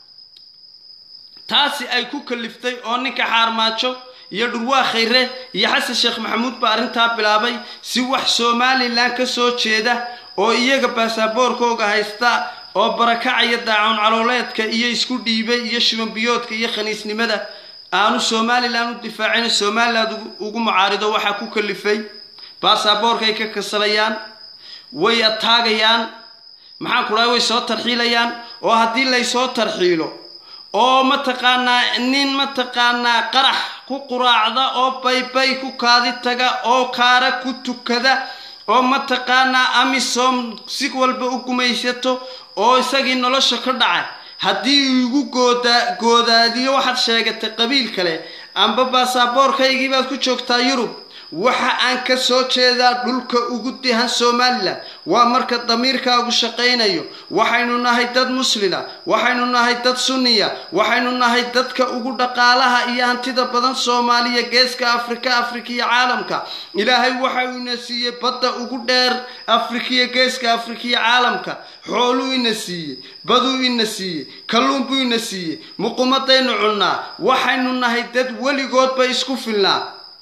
taasi ay ku kaliftay oo ninka xaarmaajo iyo dhurwaa khayre iyo xasan sheekh maxamuud baa arrintaa bilaabay si wax somalilan ka soo jeeda oo iyaga baasaboorkooga haysta oo barakacaya daacuun calooleedka iyo isku dhiibay iyo shubanbiyoodka iyo khaniisnimada aanu somalilan u difaacin somaliland ugu mucaarido waxaa ku kalifay baasaboorkay ka kasalayaan way ataagayaan maxaan ku dhahay way soo tarxiilayaan oo haddii laysoo tarxiilo oo mataqaanaa nin mataqaanaa qarax ku quraacda oo baybay ku kaadi taga oo kaara ku tukada oo mataqaanaa amisom si walba u gumaysato oo isagii nolosha ka dhacay haddii uu igu gooda goodaadiyo waxaad sheegatay qabiil kale amba baasaboorkaygii baad ku joogtaa yurub waxa aan ka soo jeedaa dhulka ugu dihan somalilan waa marka damiirkaagu shaqaynayo waxaynu nahay dad muslina waxaynu nahay dad sunniya waxaynu nahay dadka ugu dhaqaalaha iyo hantida badan soomaaliya geeska afrika afrikiya caalamka ilaahay waxa uu ina siiyey badda ugu dheer afrikiya geeska afrikiya caalamka xooluu ina siiyey baduu ina siiyey kalluun buu ina siiyey muqumadaynu cunnaa waxaynu nahay dad weligoodba isku filnaa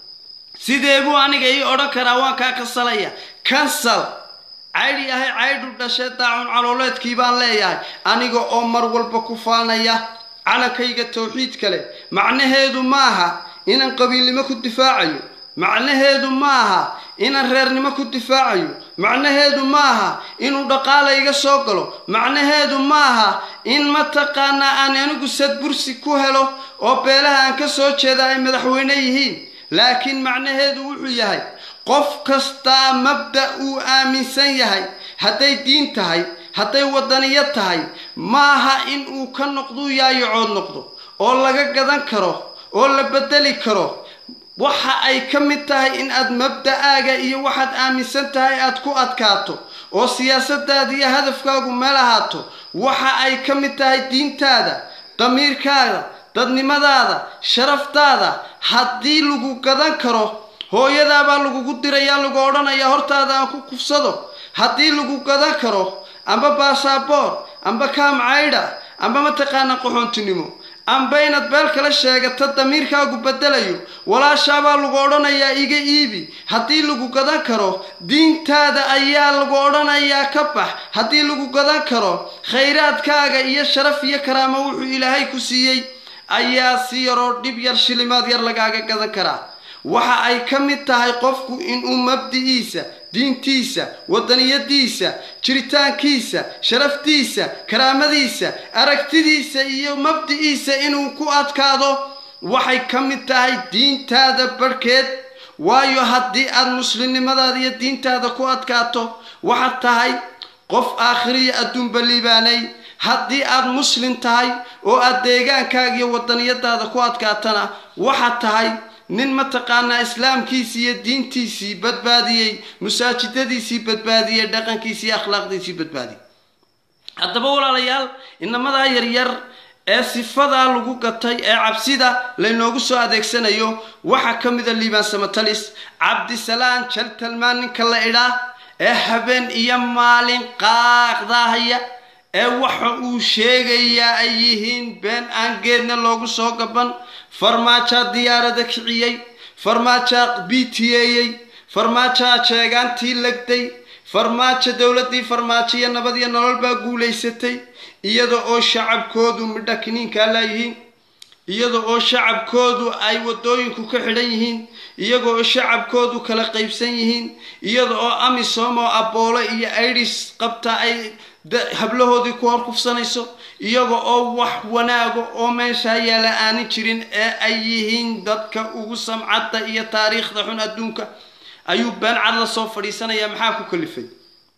sidee buu aniga ii odhan karaa waan kaa kasalaya kansal caydhi ahay caydhu dhashee daacun calooleedkii baan leeyahay aniga oo mar walba ku faanaya calankayga tawxiid kale macnaheedu maaha inaan qabiilnimo ku difaacayo macnaheedu maaha inaan reernimo ku difaacayo macnaheedu maaha inuu dhaqaala iga soo galo macnaheedu maaha in mataqaanaa aan anigu sadbursi ku helo oo beelaha aan ka soo jeeda ay madaxweyne yihiin laakiin macnaheedu wuxuu yahay qof kastaa mabda uu aaminsan yahay hadday diin tahay hadday wadaniyo tahay maaha in uu ka noqduu yaayacood noqdo oo laga gadan karo oo la bedeli karo waxa ay ka mid tahay in aad mabda'aaga iyo waxaad aaminsan tahay aad ku adkaato oo siyaasadaada iyo hadafkaagu meel ahaato waxa ay ka mid tahay diintaada damiirkaada dadnimadaada sharaftaada haddii lagu gadan karo hooyadaabaa lagugu dirayaa lagu odhanayaa hortaada aan ku kufsado haddii lagu gadan karo amba baasaboor amba kaamcaydha amba mataqaana qaxoontinimo amba inaad beel kala sheegato damiirkaagu bedelayo walaashaabaa lagu odhanayaa iga iibi haddii lagu gadan karo diintaada ayaa lagu odhanayaa ka bax haddii lagu gadan karo khayraadkaaga iyo sharaf iyo karaamo wuxuu ilaahay ku siiyey ayaa si yaroo dhib yar shilimaad yar lagaaga gadan karaa waxa ay ka mid tahay qofku inuu mabdi'iisa diintiisa wadaniyadiisa jiritaankiisa sharaftiisa karaamadiisa aragtidiisa iyo mabdi'iisa inuu ku adkaado waxay ka mid tahay diintaada barhkeed waayo haddii aad muslimnimadaada iyo diintaada ku adkaato waxaad tahay qof aakhiriya adduunba liibaanay haddii aad muslim tahay oo aad deegaankaaga iyo wadaniyadaada ku adkaatana waxaad tahay nin mataqaanaa islaamkiisii iyo diintiisii badbaadiyey masaajidadiisii badbaadiyey dhaqankiisii iyo akhlaaqdiisii badbaadiyey haddaba walaalayaal inamadaa yaryar ee sifadaa lagu gatay ee cabsida laynoogu soo adeegsanayo waxaa ka mida liibaan samatalis cabdisalaan jaltalmaan ninka la idhaa ee habeen iyo maalin qaaqdaahaya ee waxa uu sheegayaa ay yihiin been aan geedna loogu soo gaban farmaajaa diyaarada kiciyey farmaajaa bitiyeeyey farmaajaa jeegaantii legday farmaajo dowladdii farmaajo iyo nabad iyo nolol baa guulaysatay iyada oo shacabkoodu midha kiniinkaa laayihiin iyada oo shacabkoodu ay wadooyinku ka xidhan yihiin iyaga oo shacabkoodu kala qaybsan yihiin iyada oo amisom oo aboole iyo idis qabta ay hablahoodii ku hor kufsanayso iyaga oo wax wanaago oo meeshaa yaala aanin jirin ee ay yihiin dadka ugu samcadda iyo taariikhda xun adduunka ayuu been cad la soo fadhiisanayaa maxaa ku kalifay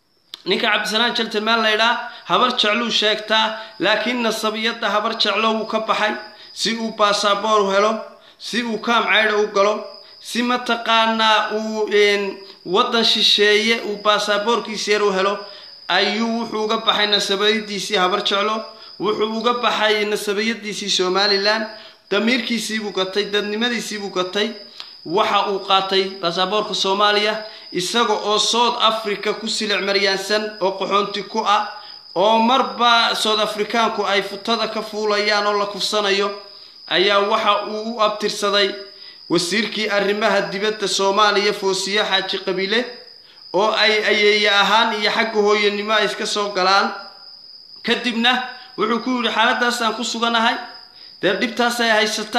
ninka cabdisalaan jaltilmaan laydhaa habar jecluu sheegtaa laakiin nasabiyadda habar jeclo wuu ka baxay si uu baasaboor helo si uu kaam caydha u galo si mataqaanaa uu waddan shisheeye uu baasaboorkiisa yar u helo ayuu wuxuu uga baxay nasabiyadiisii habar jeclo wuxuu uga baxay nasabiyadiisii somalilan damiirkiisiibuu gatay dadnimadiisiibuu gatay waxa uu qaatay baasaboorka soomaaliya isaga oo south africa ku silic maryaansan oo qaxoonti ku ah oo marba south africaanku ay futada ka fuulayaan oo la kufsanayo ayaa waxa uu u abtirsaday wasiirkii arrimaha dibadda soomaaliya foosiye xaaji qabiile oo ay ayeeye ahaan iyo xagga hooyanimo ay iska soo galaan kadibna wuxuu ku yidhi xaaladaasaan ku suganahay dee dhibtaasay haysata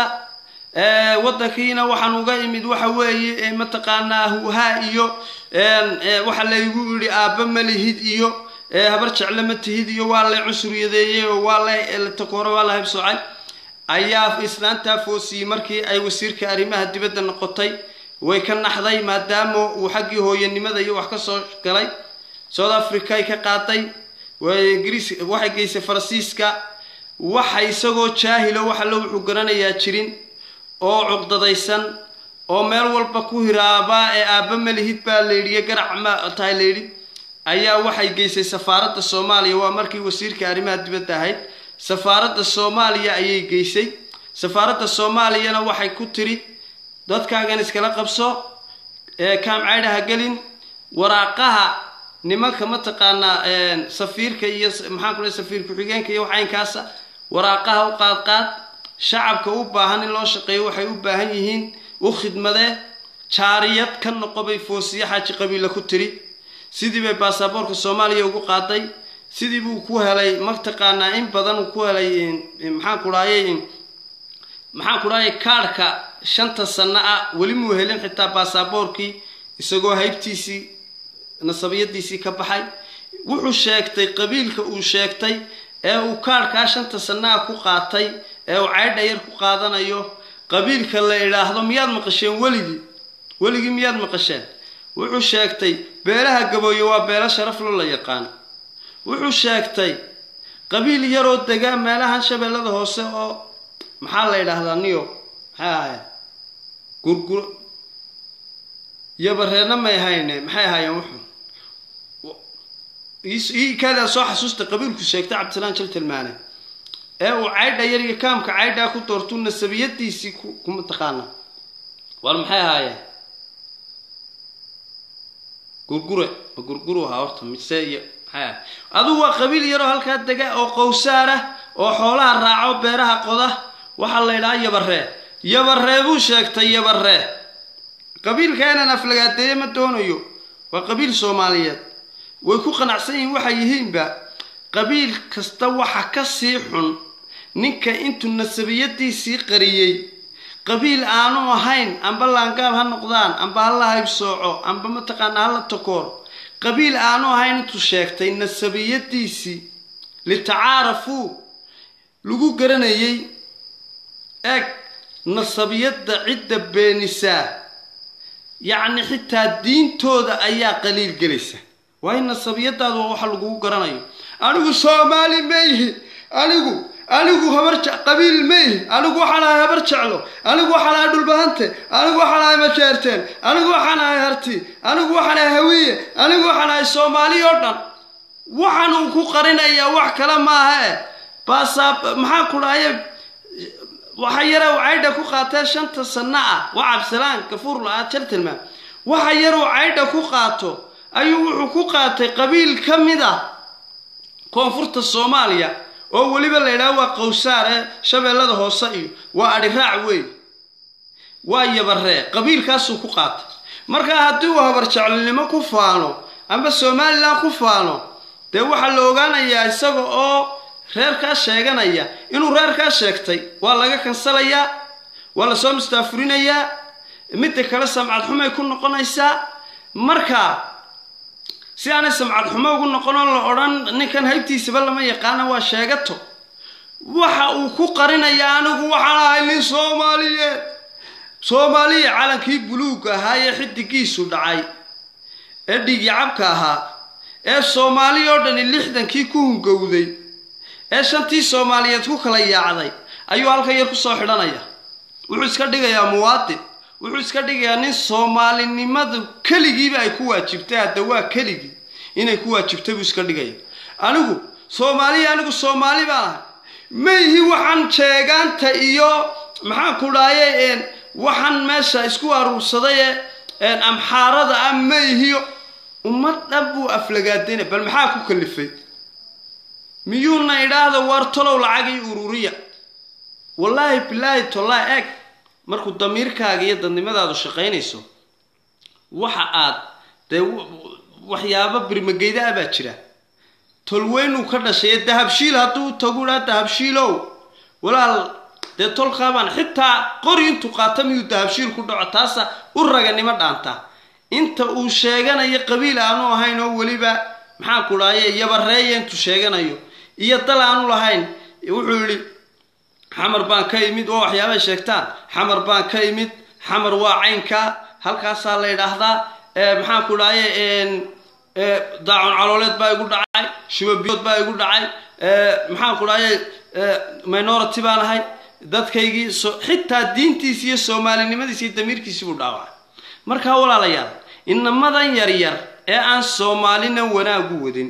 waddankiina waxaan uga imid waxa weeye mataqaanaa huhaa iyo waxa laygu yidhi aabba ma lihid iyo habar jecle ma tihid iyo waa lay cunsuriyadeeyey oo waa la takoore waa la haybsoocay ayaa islaantaa foosiyey markii ay wasiirka arrimaha dibadda noqotay way ka naxday maadaama uu xaggii hooyanimada iyo wax ka soo galay south africa ay ka qaaday ingiriis waxay geysay faransiiska waxa isagoo jaahilo waxa lo wuxuu garanayaa jirin oo cuqdadaysan oo meel walba ku hiraabaa ee aabba malihid baa layidhiyo garac ma tahay layidhi ayaa waxay geysay safaaradda soomaaliya waa markii wasiirka arrimaha dibadda ahayd safaaradda soomaaliya ayay geysay safaaradda soomaaliyana waxay ku tiri dadkaagan iskala qabso ee kaam caydhaha gelin waraaqaha nimanka mataqaanaa safiirka iyo maxaan ku lehay safiir ku-xigeenka iyo waxaynkaasa waraaqaha u qaadqaad shacabka u baahan in loo shaqeeyo waxay u baahan yihiin u khidmadee jaariyad ka noqobay foosiye xaaji qabiila ku tiri sidii bay baasaboorka soomaaliya ugu qaaday sidii buu ku helay mataqaanaa in badan uu ku helay maxaan ku dhahayay maxaan ku dhahayay kaadhka shanta sanno ah weli muu helin xitaa baasaboorkii isagoo haybtiisii nasabiyadiisii ka baxay wuxuu sheegtay qabiilka uu sheegtay ee uu kaadhkaa shanta sannaha ku qaatay ee uu caydha yar ku qaadanayo qabiilka la idhaahdo miyaad maqasheen weligii weligii miyaad maqasheen wuxuu sheegtay beelaha gabooye waa beelo sharaflo la yaqaan wuxuu sheegtay qabiil yaroo dega meelahan shabeellada hoose oo maxaa la yidhaahdaa niyo maxay ahaayeen gurgur yabareerna may hayne maxay ahaayeen wuxuu iikadaa soo xasuusta qabiilku sheegtay cabdisalaan jaltilmaane ee uu caydha yar iyo kaamka caydhaa ku doortuu nasabiyadiisii kuma taqaana war maxay ahaayeen gurgure ma gurguru ahaa horta mise iyo maxay ahay adugu waa qabiil yaroo halkaa dega oo qowsaar ah oo xoolaha raaco beeraha qoda waxaa la ydhahaa yabaree yabaree buu sheegtay yabaree qabiilka inaan aflagaadeeye ma doonayo waa qabiil soomaaliyeed way ku qanacsan yihiin waxay yihiinba qabiil kasta waxa ka sii xun ninka intuu nasabiyadiisii qariyey qabiil aanu ahayn amba laangaab ha noqdaan amba ha la haybsooco amba mataqaanaa ha la takoor qabiil aanu ahayn intuu sheegtay nasabiyadiisii litacaarafuu lagu garanayay eeg nasabiyadda cidda beenisaa yacni xitaa diintooda ayaa qaliil gelaysa waayo nasabiyadaadu waa waxa lagugu garanayo anigu soomaali mayhi anigu anigu habar qabiil mayhi anigu waxaan ahay habar jeclo anigu waxaan ahay dhulbahante anigu waxaan ahay majeerteen anigu waxaan ahay harti anigu waxaan ahay hawiye anigu waxaan ahay soomaali oo dhan waxaan uu ku qarinayaa wax kale maaha e baasaab maxaa ku dhahaye waxa yare uu caydha ku qaatee shanta sanno ah waa cabdisalaan gafuur la-aad jaltilmaan waxa yar uu caydha ku qaato ayuu wuxuu ku qaatay qabiil ka mid ah koonfurta soomaaliya oo weliba la yidhaha waa qowsaar ee shabeellada hoose iyo waa adhiraac weyn waa yabaree qabiilkaasuu ku qaatay markaa haddii uu habarjeclinimo ku faano amba somalilan ku faano dee waxaa la ogaanayaa isaga oo reerkaa sheeganaya inuu reerkaa sheegtay waa laga kansalayaa waa lasoo mustaafurinayaa midda kale samcad xumay ku noqonaysaa markaa si aanay samcad xumo ugu noqon oo la odhan ninkan haybtiisaba lama yaqaana waa sheegato waxa uu ku qarinayaa anigu waxaan ahay nin soomaaliyeed soomaaliya calankii buluugga ahaa ee xidigiisu dhacay ee dhiigii cabka ahaa ee soomaali oo dhani lixdankii ku hungowday ee shantii soomaaliyeed ku kala yaacday ayuu halkan yar kusoo xidhanaya wuxuu iska dhigayaa muwaadin wuxuu iska dhigayaa nin soomaalinimadu keligiiba ay ku waajibtay hadda waa keligii inay ku waajibtay buu iska dhigaya anigu soomaaliya anigu soomaali baan ahay mayhi waxaan jeegaanta iyo maxaan ku dhahayay waxaan meesha isku aruursaday ee amxaarada ah mayhiyo ummad dhan buu aflagaadayna bal maxaa ku kalifay miyuuna idhaahda waar tolow lacagii ururiya wallaahi bilaahi tollaa eeg markuu damiirkaaga iyo dadnimadaadu shaqaynayso waxa aad dee waxyaabo birmageyda ah baa jira tolweynuu ka dhashay ee dahabshiil hadduu tagu dhaa dahabshiilow walaal dee tolkaabaan xitaa qori intuu qaata miyuu dahabshiil ku dhaco taasa u raganimo dhaantaa inta uu sheeganayo qabiil aanu ahayn oo weliba maxaan ku dhahaye yabareeya intuu sheeganayo iyo dal aanu lahayn wuxuu yidhi xamar baan ka imid oo waxyaabay sheegtaan xamar baan ka imid xamar waa caynkaa halkaasaa la yidhaahdaa maxaan ku dhahaye daacun calooleed baa igu dhacay shubabiyood baa igu dhacay maxaan ku dhahaye minority baan ahay dadkaygii xitaa diintiisi iyo soomaalinimadiisi iyo damiirkiisi buu dhaawacay markaa walaalayaal inamadan yaryar ee aan soomaalina wanaagu wadin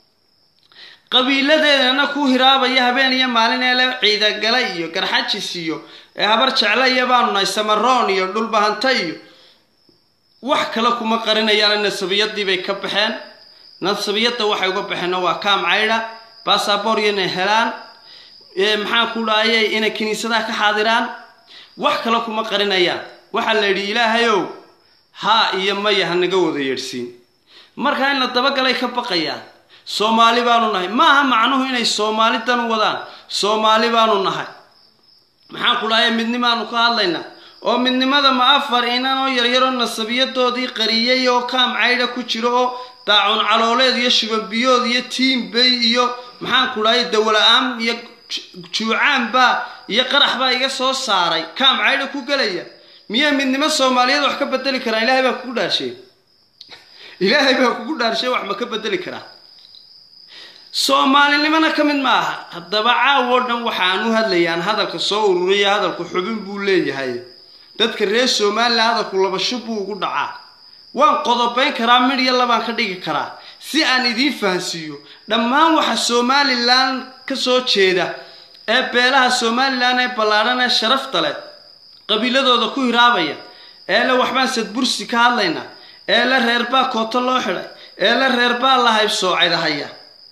qabiiladeedana ku hiraabaya habeen iyo maalin ee le ciidagale iyo garxajis iyo ee habar jecle iyo baanu nahay samaroon iyo dhulbahanta iyo wax kale kuma qarinayaan nasabiyadii bay ka baxeen nasabiyadda waxay uga baxeenna waa kaam caydha basaboor inay helaan maxaan ku dhahaye inay kiniisadaha ka xaadiraan wax kale kuma qarinayaan waxaa la yidhi ilaahayow haa iyo maya hanaga wada yeedhsiin markaa in la dabagalay ka baqayaan soomaali baanu nahay maaha macnuhu inay soomaali dan wadaan soomaali baanu nahay maxaan ku dhahaye midnimaanu ka hadlaynaa oo midnimada ma afar inan oo yaryaroo nasabiyadoodii qariyay oo kaam caydha ku jiro oo daacun calooleed iyo shubabiyood iyo tiimbay iyo maxaan ku dhahay dawla-aan iyo juucaanbaa iyo qarax baa iga soo saaray kaam caydha ku gelaya miyay midnimo soomaaliyeed wax ka bedeli karaan ilaahay baa kugu dhaarshay ilaahay baa kugu dhaarshay wax ma ka bedeli karaa soomaalinimona ka mid ma aha haddaba caawoo dhan waxaan u hadlayaan hadalka soo ururiya hadalku xubin buu leeyahay dadka reer somalilan hadalku labasho buu ugu dhacaa waan qodobayn karaa midh iyo labaan ka dhigi karaa si aan idiin fahansiiyo dhammaan waxa somalilan ka soo jeeda ee beelaha somalilan ee ballaadhan ee sharafta leh qabiiladooda ku hiraabaya ee le waxbaan sadbursi ka hadlaynaa ee le reerbaa kooto loo xidhay ee le reerbaa la haybsoocadahaya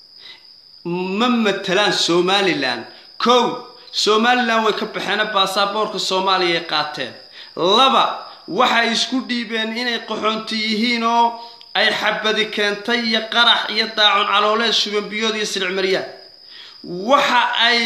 ma matalaan somalilan kow somalilan way ka baxeen baasaboorka soomaaliya ay qaateen laba waxay isku dhiibeen inay qaxoonti yihiin oo ay xabadi keentay iyo qarax iyo daacun calooleed shubanbiyood iyo silcmaryaan waxa ay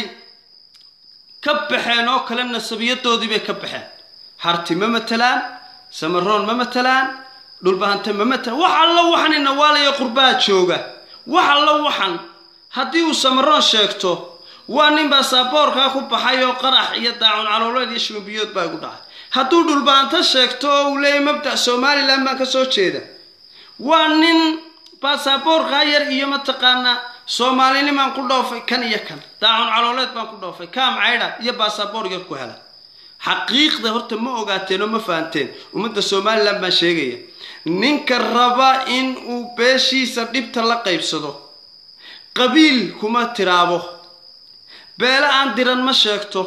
ka baxeen oo kale nasabiyadoodii bay ka baxeen harti ma matalaan samaroon ma matalaan dhulbahante ma matalaan wax allo waxan inawaalayo qurbaha jooga wax allo waxan haddii uu samaroon sheegto waa nin baasaboorkaa ku baxay oo qarax iyo daacun calooleed iyo shubanbiyood baa igu dhacay hadduu dhulbahanto sheegto oo uu leeyahy mabda somalilan baan ka soo jeeda waa nin baasaboorkaa yar iyo mataqaanaa soomaalinimaan ku dhoofay kan iyo kan daacun calooleed baan ku dhoofay kaam caydha iyo baasaboor yar ku hela xaqiiqda horta ma ogaateen oo ma fahanteen ummadda somalilan baan sheegaya ninka raba in uu beeshiisa dhibta la qaybsado qabiil kuma tiraabo beele aan diran ma sheegto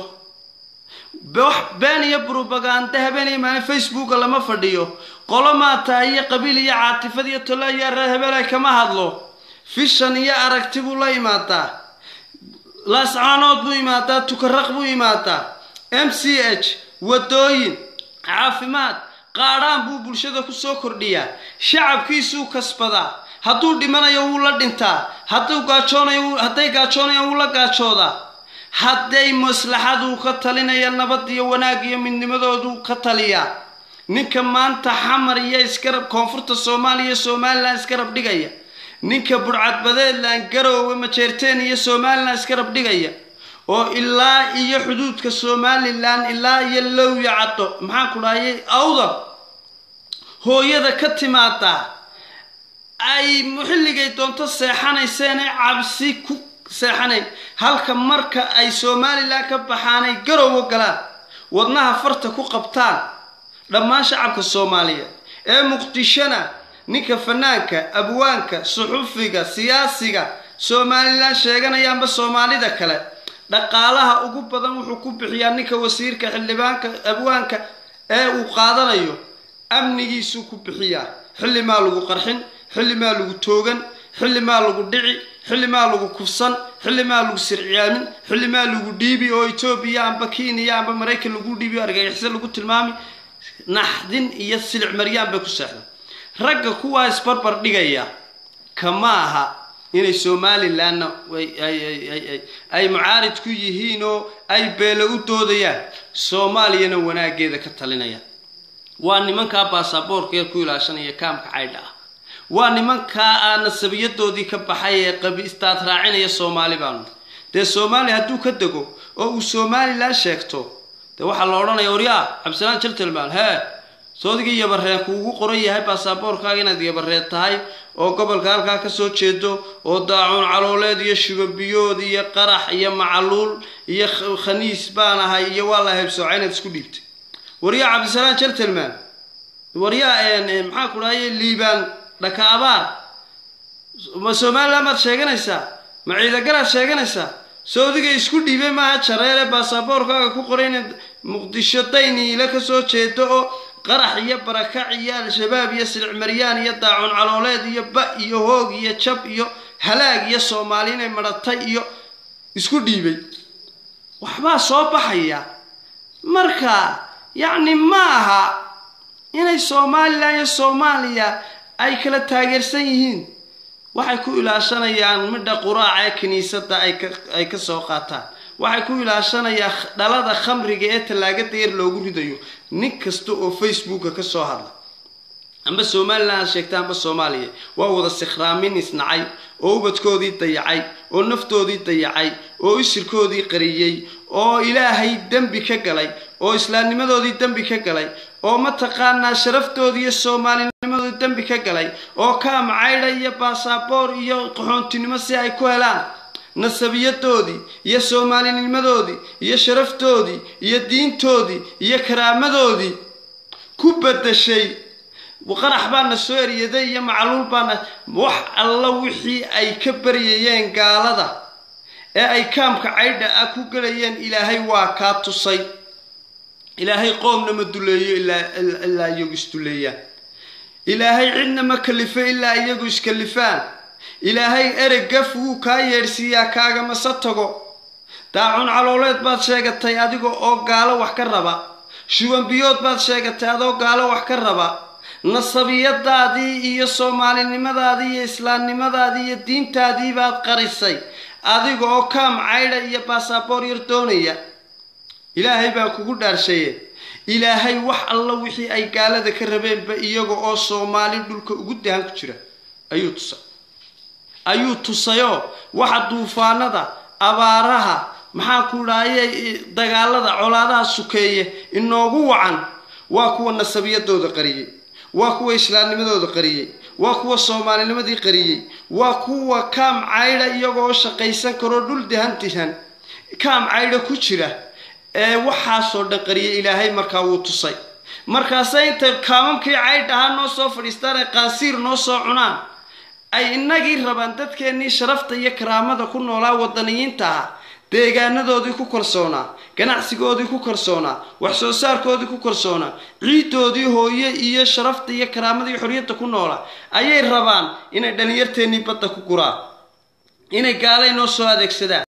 been iyo brobaganda habeen iyo maalin facebooka lama fadhiyo qolo maata iyo qabiil iyo caatifad iyo tolo iyo reer hebele kama hadlo fishan iyo aragti buu la imaadaa laascaanood buu imaadaa tukaraq buu imaadaa m c h wadooyin caafimaad qaadhaan buu bulshada kusoo kordhiyaa shacabkiisuu kasbadaa hadduu dhimanayo wuu la dhintaa hadduu gaajoonayo hadday gaajoonayaan wuu la gaajoodaa hadday maslaxaduu ka talinaya nabad iyo wanaag iyo midnimadooduu ka taliyaa ninka maanta xamar iyo iskarab koonfurta soomaaliya iyo somalilan iskarab dhigaya ninka burcadbadeedlan garoowe majeerteen iyo somalilan iskarab dhigaya oo ilaa iyo xuduudka somalilan ilaa iyo lowya caddo maxaan ku dhahayay awda hooyada ka timaadaa ay xilligay doonto seexanayseenay cabsi ku seexanayn halka marka ay somalilan ka baxaanay garowo galaan wadnaha farta ku qabtaan dhammaan shacabka soomaaliyeed ee muqdishona ninka fanaanka abwaanka suxufiga siyaasiga somalilan sheeganayaanba soomaalida kale dhaqaalaha ugu badan wuxuu ku bixiyaa ninka wasiirka xildhibaanka abwaanka ee uu qaadanayo amnigiisuu ku bixiyaa xilli maa lagu qarxin xilli maa lagu toogan xilli maa lagu dhici xilli maa lagu kufsan xilli maa lagu sirciyaamin xilli maa lagu dhiibi oo etoobiya amba kenya amba maraykan lagu dhiibi argagixiso lagu tilmaami naxdin iyo silic maryaan bay ku seexdaan ragga kuwaa isbarbar dhigaya kama aha inay somalilanna ay mucaarid ku yihiin oo ay beelo u doodayaan soomaaliyana wanaageeda ka talinayaan waa nimankaa baasaboorkeed ku ilaashanaya kaamka caydha ah waa nimankaa aa nasabiyadoodii ka baxay ee qabiistaad raacinaya soomaali baanu dee soomaaliya hadduu ka dego oo uu somalilan sheegto dee waxaa la odhanaya waryaa cabdisalaan jaltelmaan hee soodigii yabareen kuugu qoran yahay baasaboorkaaga inaad yabareed tahay oo gobolka halkaa kasoo jeedo oo daacuun calooleed iyo shubabiyood iyo qarax iyo macaluul iyo khaniis baan ahay iyo waa la haybsooca inaad isku dhiibtay waryaa cabdisalaan jaltelman waryaa maxaa ku dhahaye liibaan dhaka abaar ma somalilan baad sheeganaysaa ma ciidagalaad sheeganaysaa sawdiga isku dhiibay maaha jareere baasaboorkaaga ku qoray inaad muqdisho dayniile kasoo jeedo oo qarax iyo barakac iyo al-shabaab iyo silic maryaan iyo daacun calooleed iyo ba iyo hoog iyo jab iyo halaag iyo soomaali inay madhatay iyo isku dhiibay waxbaa soo baxaya marka yacni ma aha inay somalilan iyo soomaaliya ay kala taageersan yihiin waxay ku ilaashanayaan midha quraaca ee kiniisadda ay ka soo qaataan waxay ku ilaashanayaan dhalada khamriga ee tallaagada yar loogu ridayo nin kasta oo facebooka ka soo hadla amba somalilan ha sheegta amba soomaaliya waa wada sikhraamin isnacay oo ubadkoodii dayacay oo naftoodii dayacay oo isirkoodii qariyey oo ilaahay dembi ka galay oo islaamnimadoodii dembi ka galay oo mataqaanaa sharaftoodii iyo soomaalinimadoodii dembi ka galay oo kaam caydha iyo baasaboor iyo qaxoontinimo si ay ku helaan nasabiyadoodii iyo soomaalinimadoodii iyo sharaftoodii iyo diintoodii iyo karaamadoodii ku bedashay qarax baana soo eryaday iyo macluul baana wax alla wixii ay ka baryayeen gaalada ee ay kaamka caydha ah ku gelayeen ilaahay waa kaa tusay ilaahay qoomna ma duleeyo ilaa iyagu isduleeyaan ilaahay cidna ma kalifo ilaa iyagu iskalifaan ilaahay ereg gaf wuu kaa yeedhsiiyaa kaagamase tago daacun calooleed baad sheegatay adiga oo gaalo wax ka raba shubanbiyood baad sheegatay adoo gaalo wax ka raba nasabiyadaadii iyo soomaalinimadaadii iyo islaamnimadaadii iyo diintaadii baad qarisay adiga oo kaam caydha iyo baasaboor yar doonaya ilaahay baa kugu dhaarshaye ilaahay wax alla wixii ay gaalada ka rabeenba iyaga oo soomaali dhulka ugu dahan ku jira ayuu tusay ayuu tusayoo waxa duufaanada abaaraha maxaa ku dhahaye dagaalada colaadaha sukeeye inoogu wacan waa kuwa nasabiyadooda qariyey waa kuwa islaamnimadooda qariyey waa kuwa soomaalinimadii qariyey waa kuwa kaam caydha iyagoo shaqaysan karoo dhul dahan dihan kaam caydha ku jira ee waxaasoo dhan qariyay ilaahay markaa wuu tusay markaase intay kaamamkii caydh ahaa noo soo fadhiistaan ay qaansiir noo soo cunaan ay innagii rabaan dadkeennii sharafta iyo karaamada ku noolaa wadaniyiinta ah deegaanadoodii ku kalsoonaa ganacsigoodii ku kalsoonaa wax soo saarkoodii ku kalsoonaa ciidoodii hooye iyo sharafta iyo karaamada iyo xorriyadda ku noolaa ayay rabaan inay dhallinyarteennii badda ku guraan inay gaalay noo soo adeegsadaan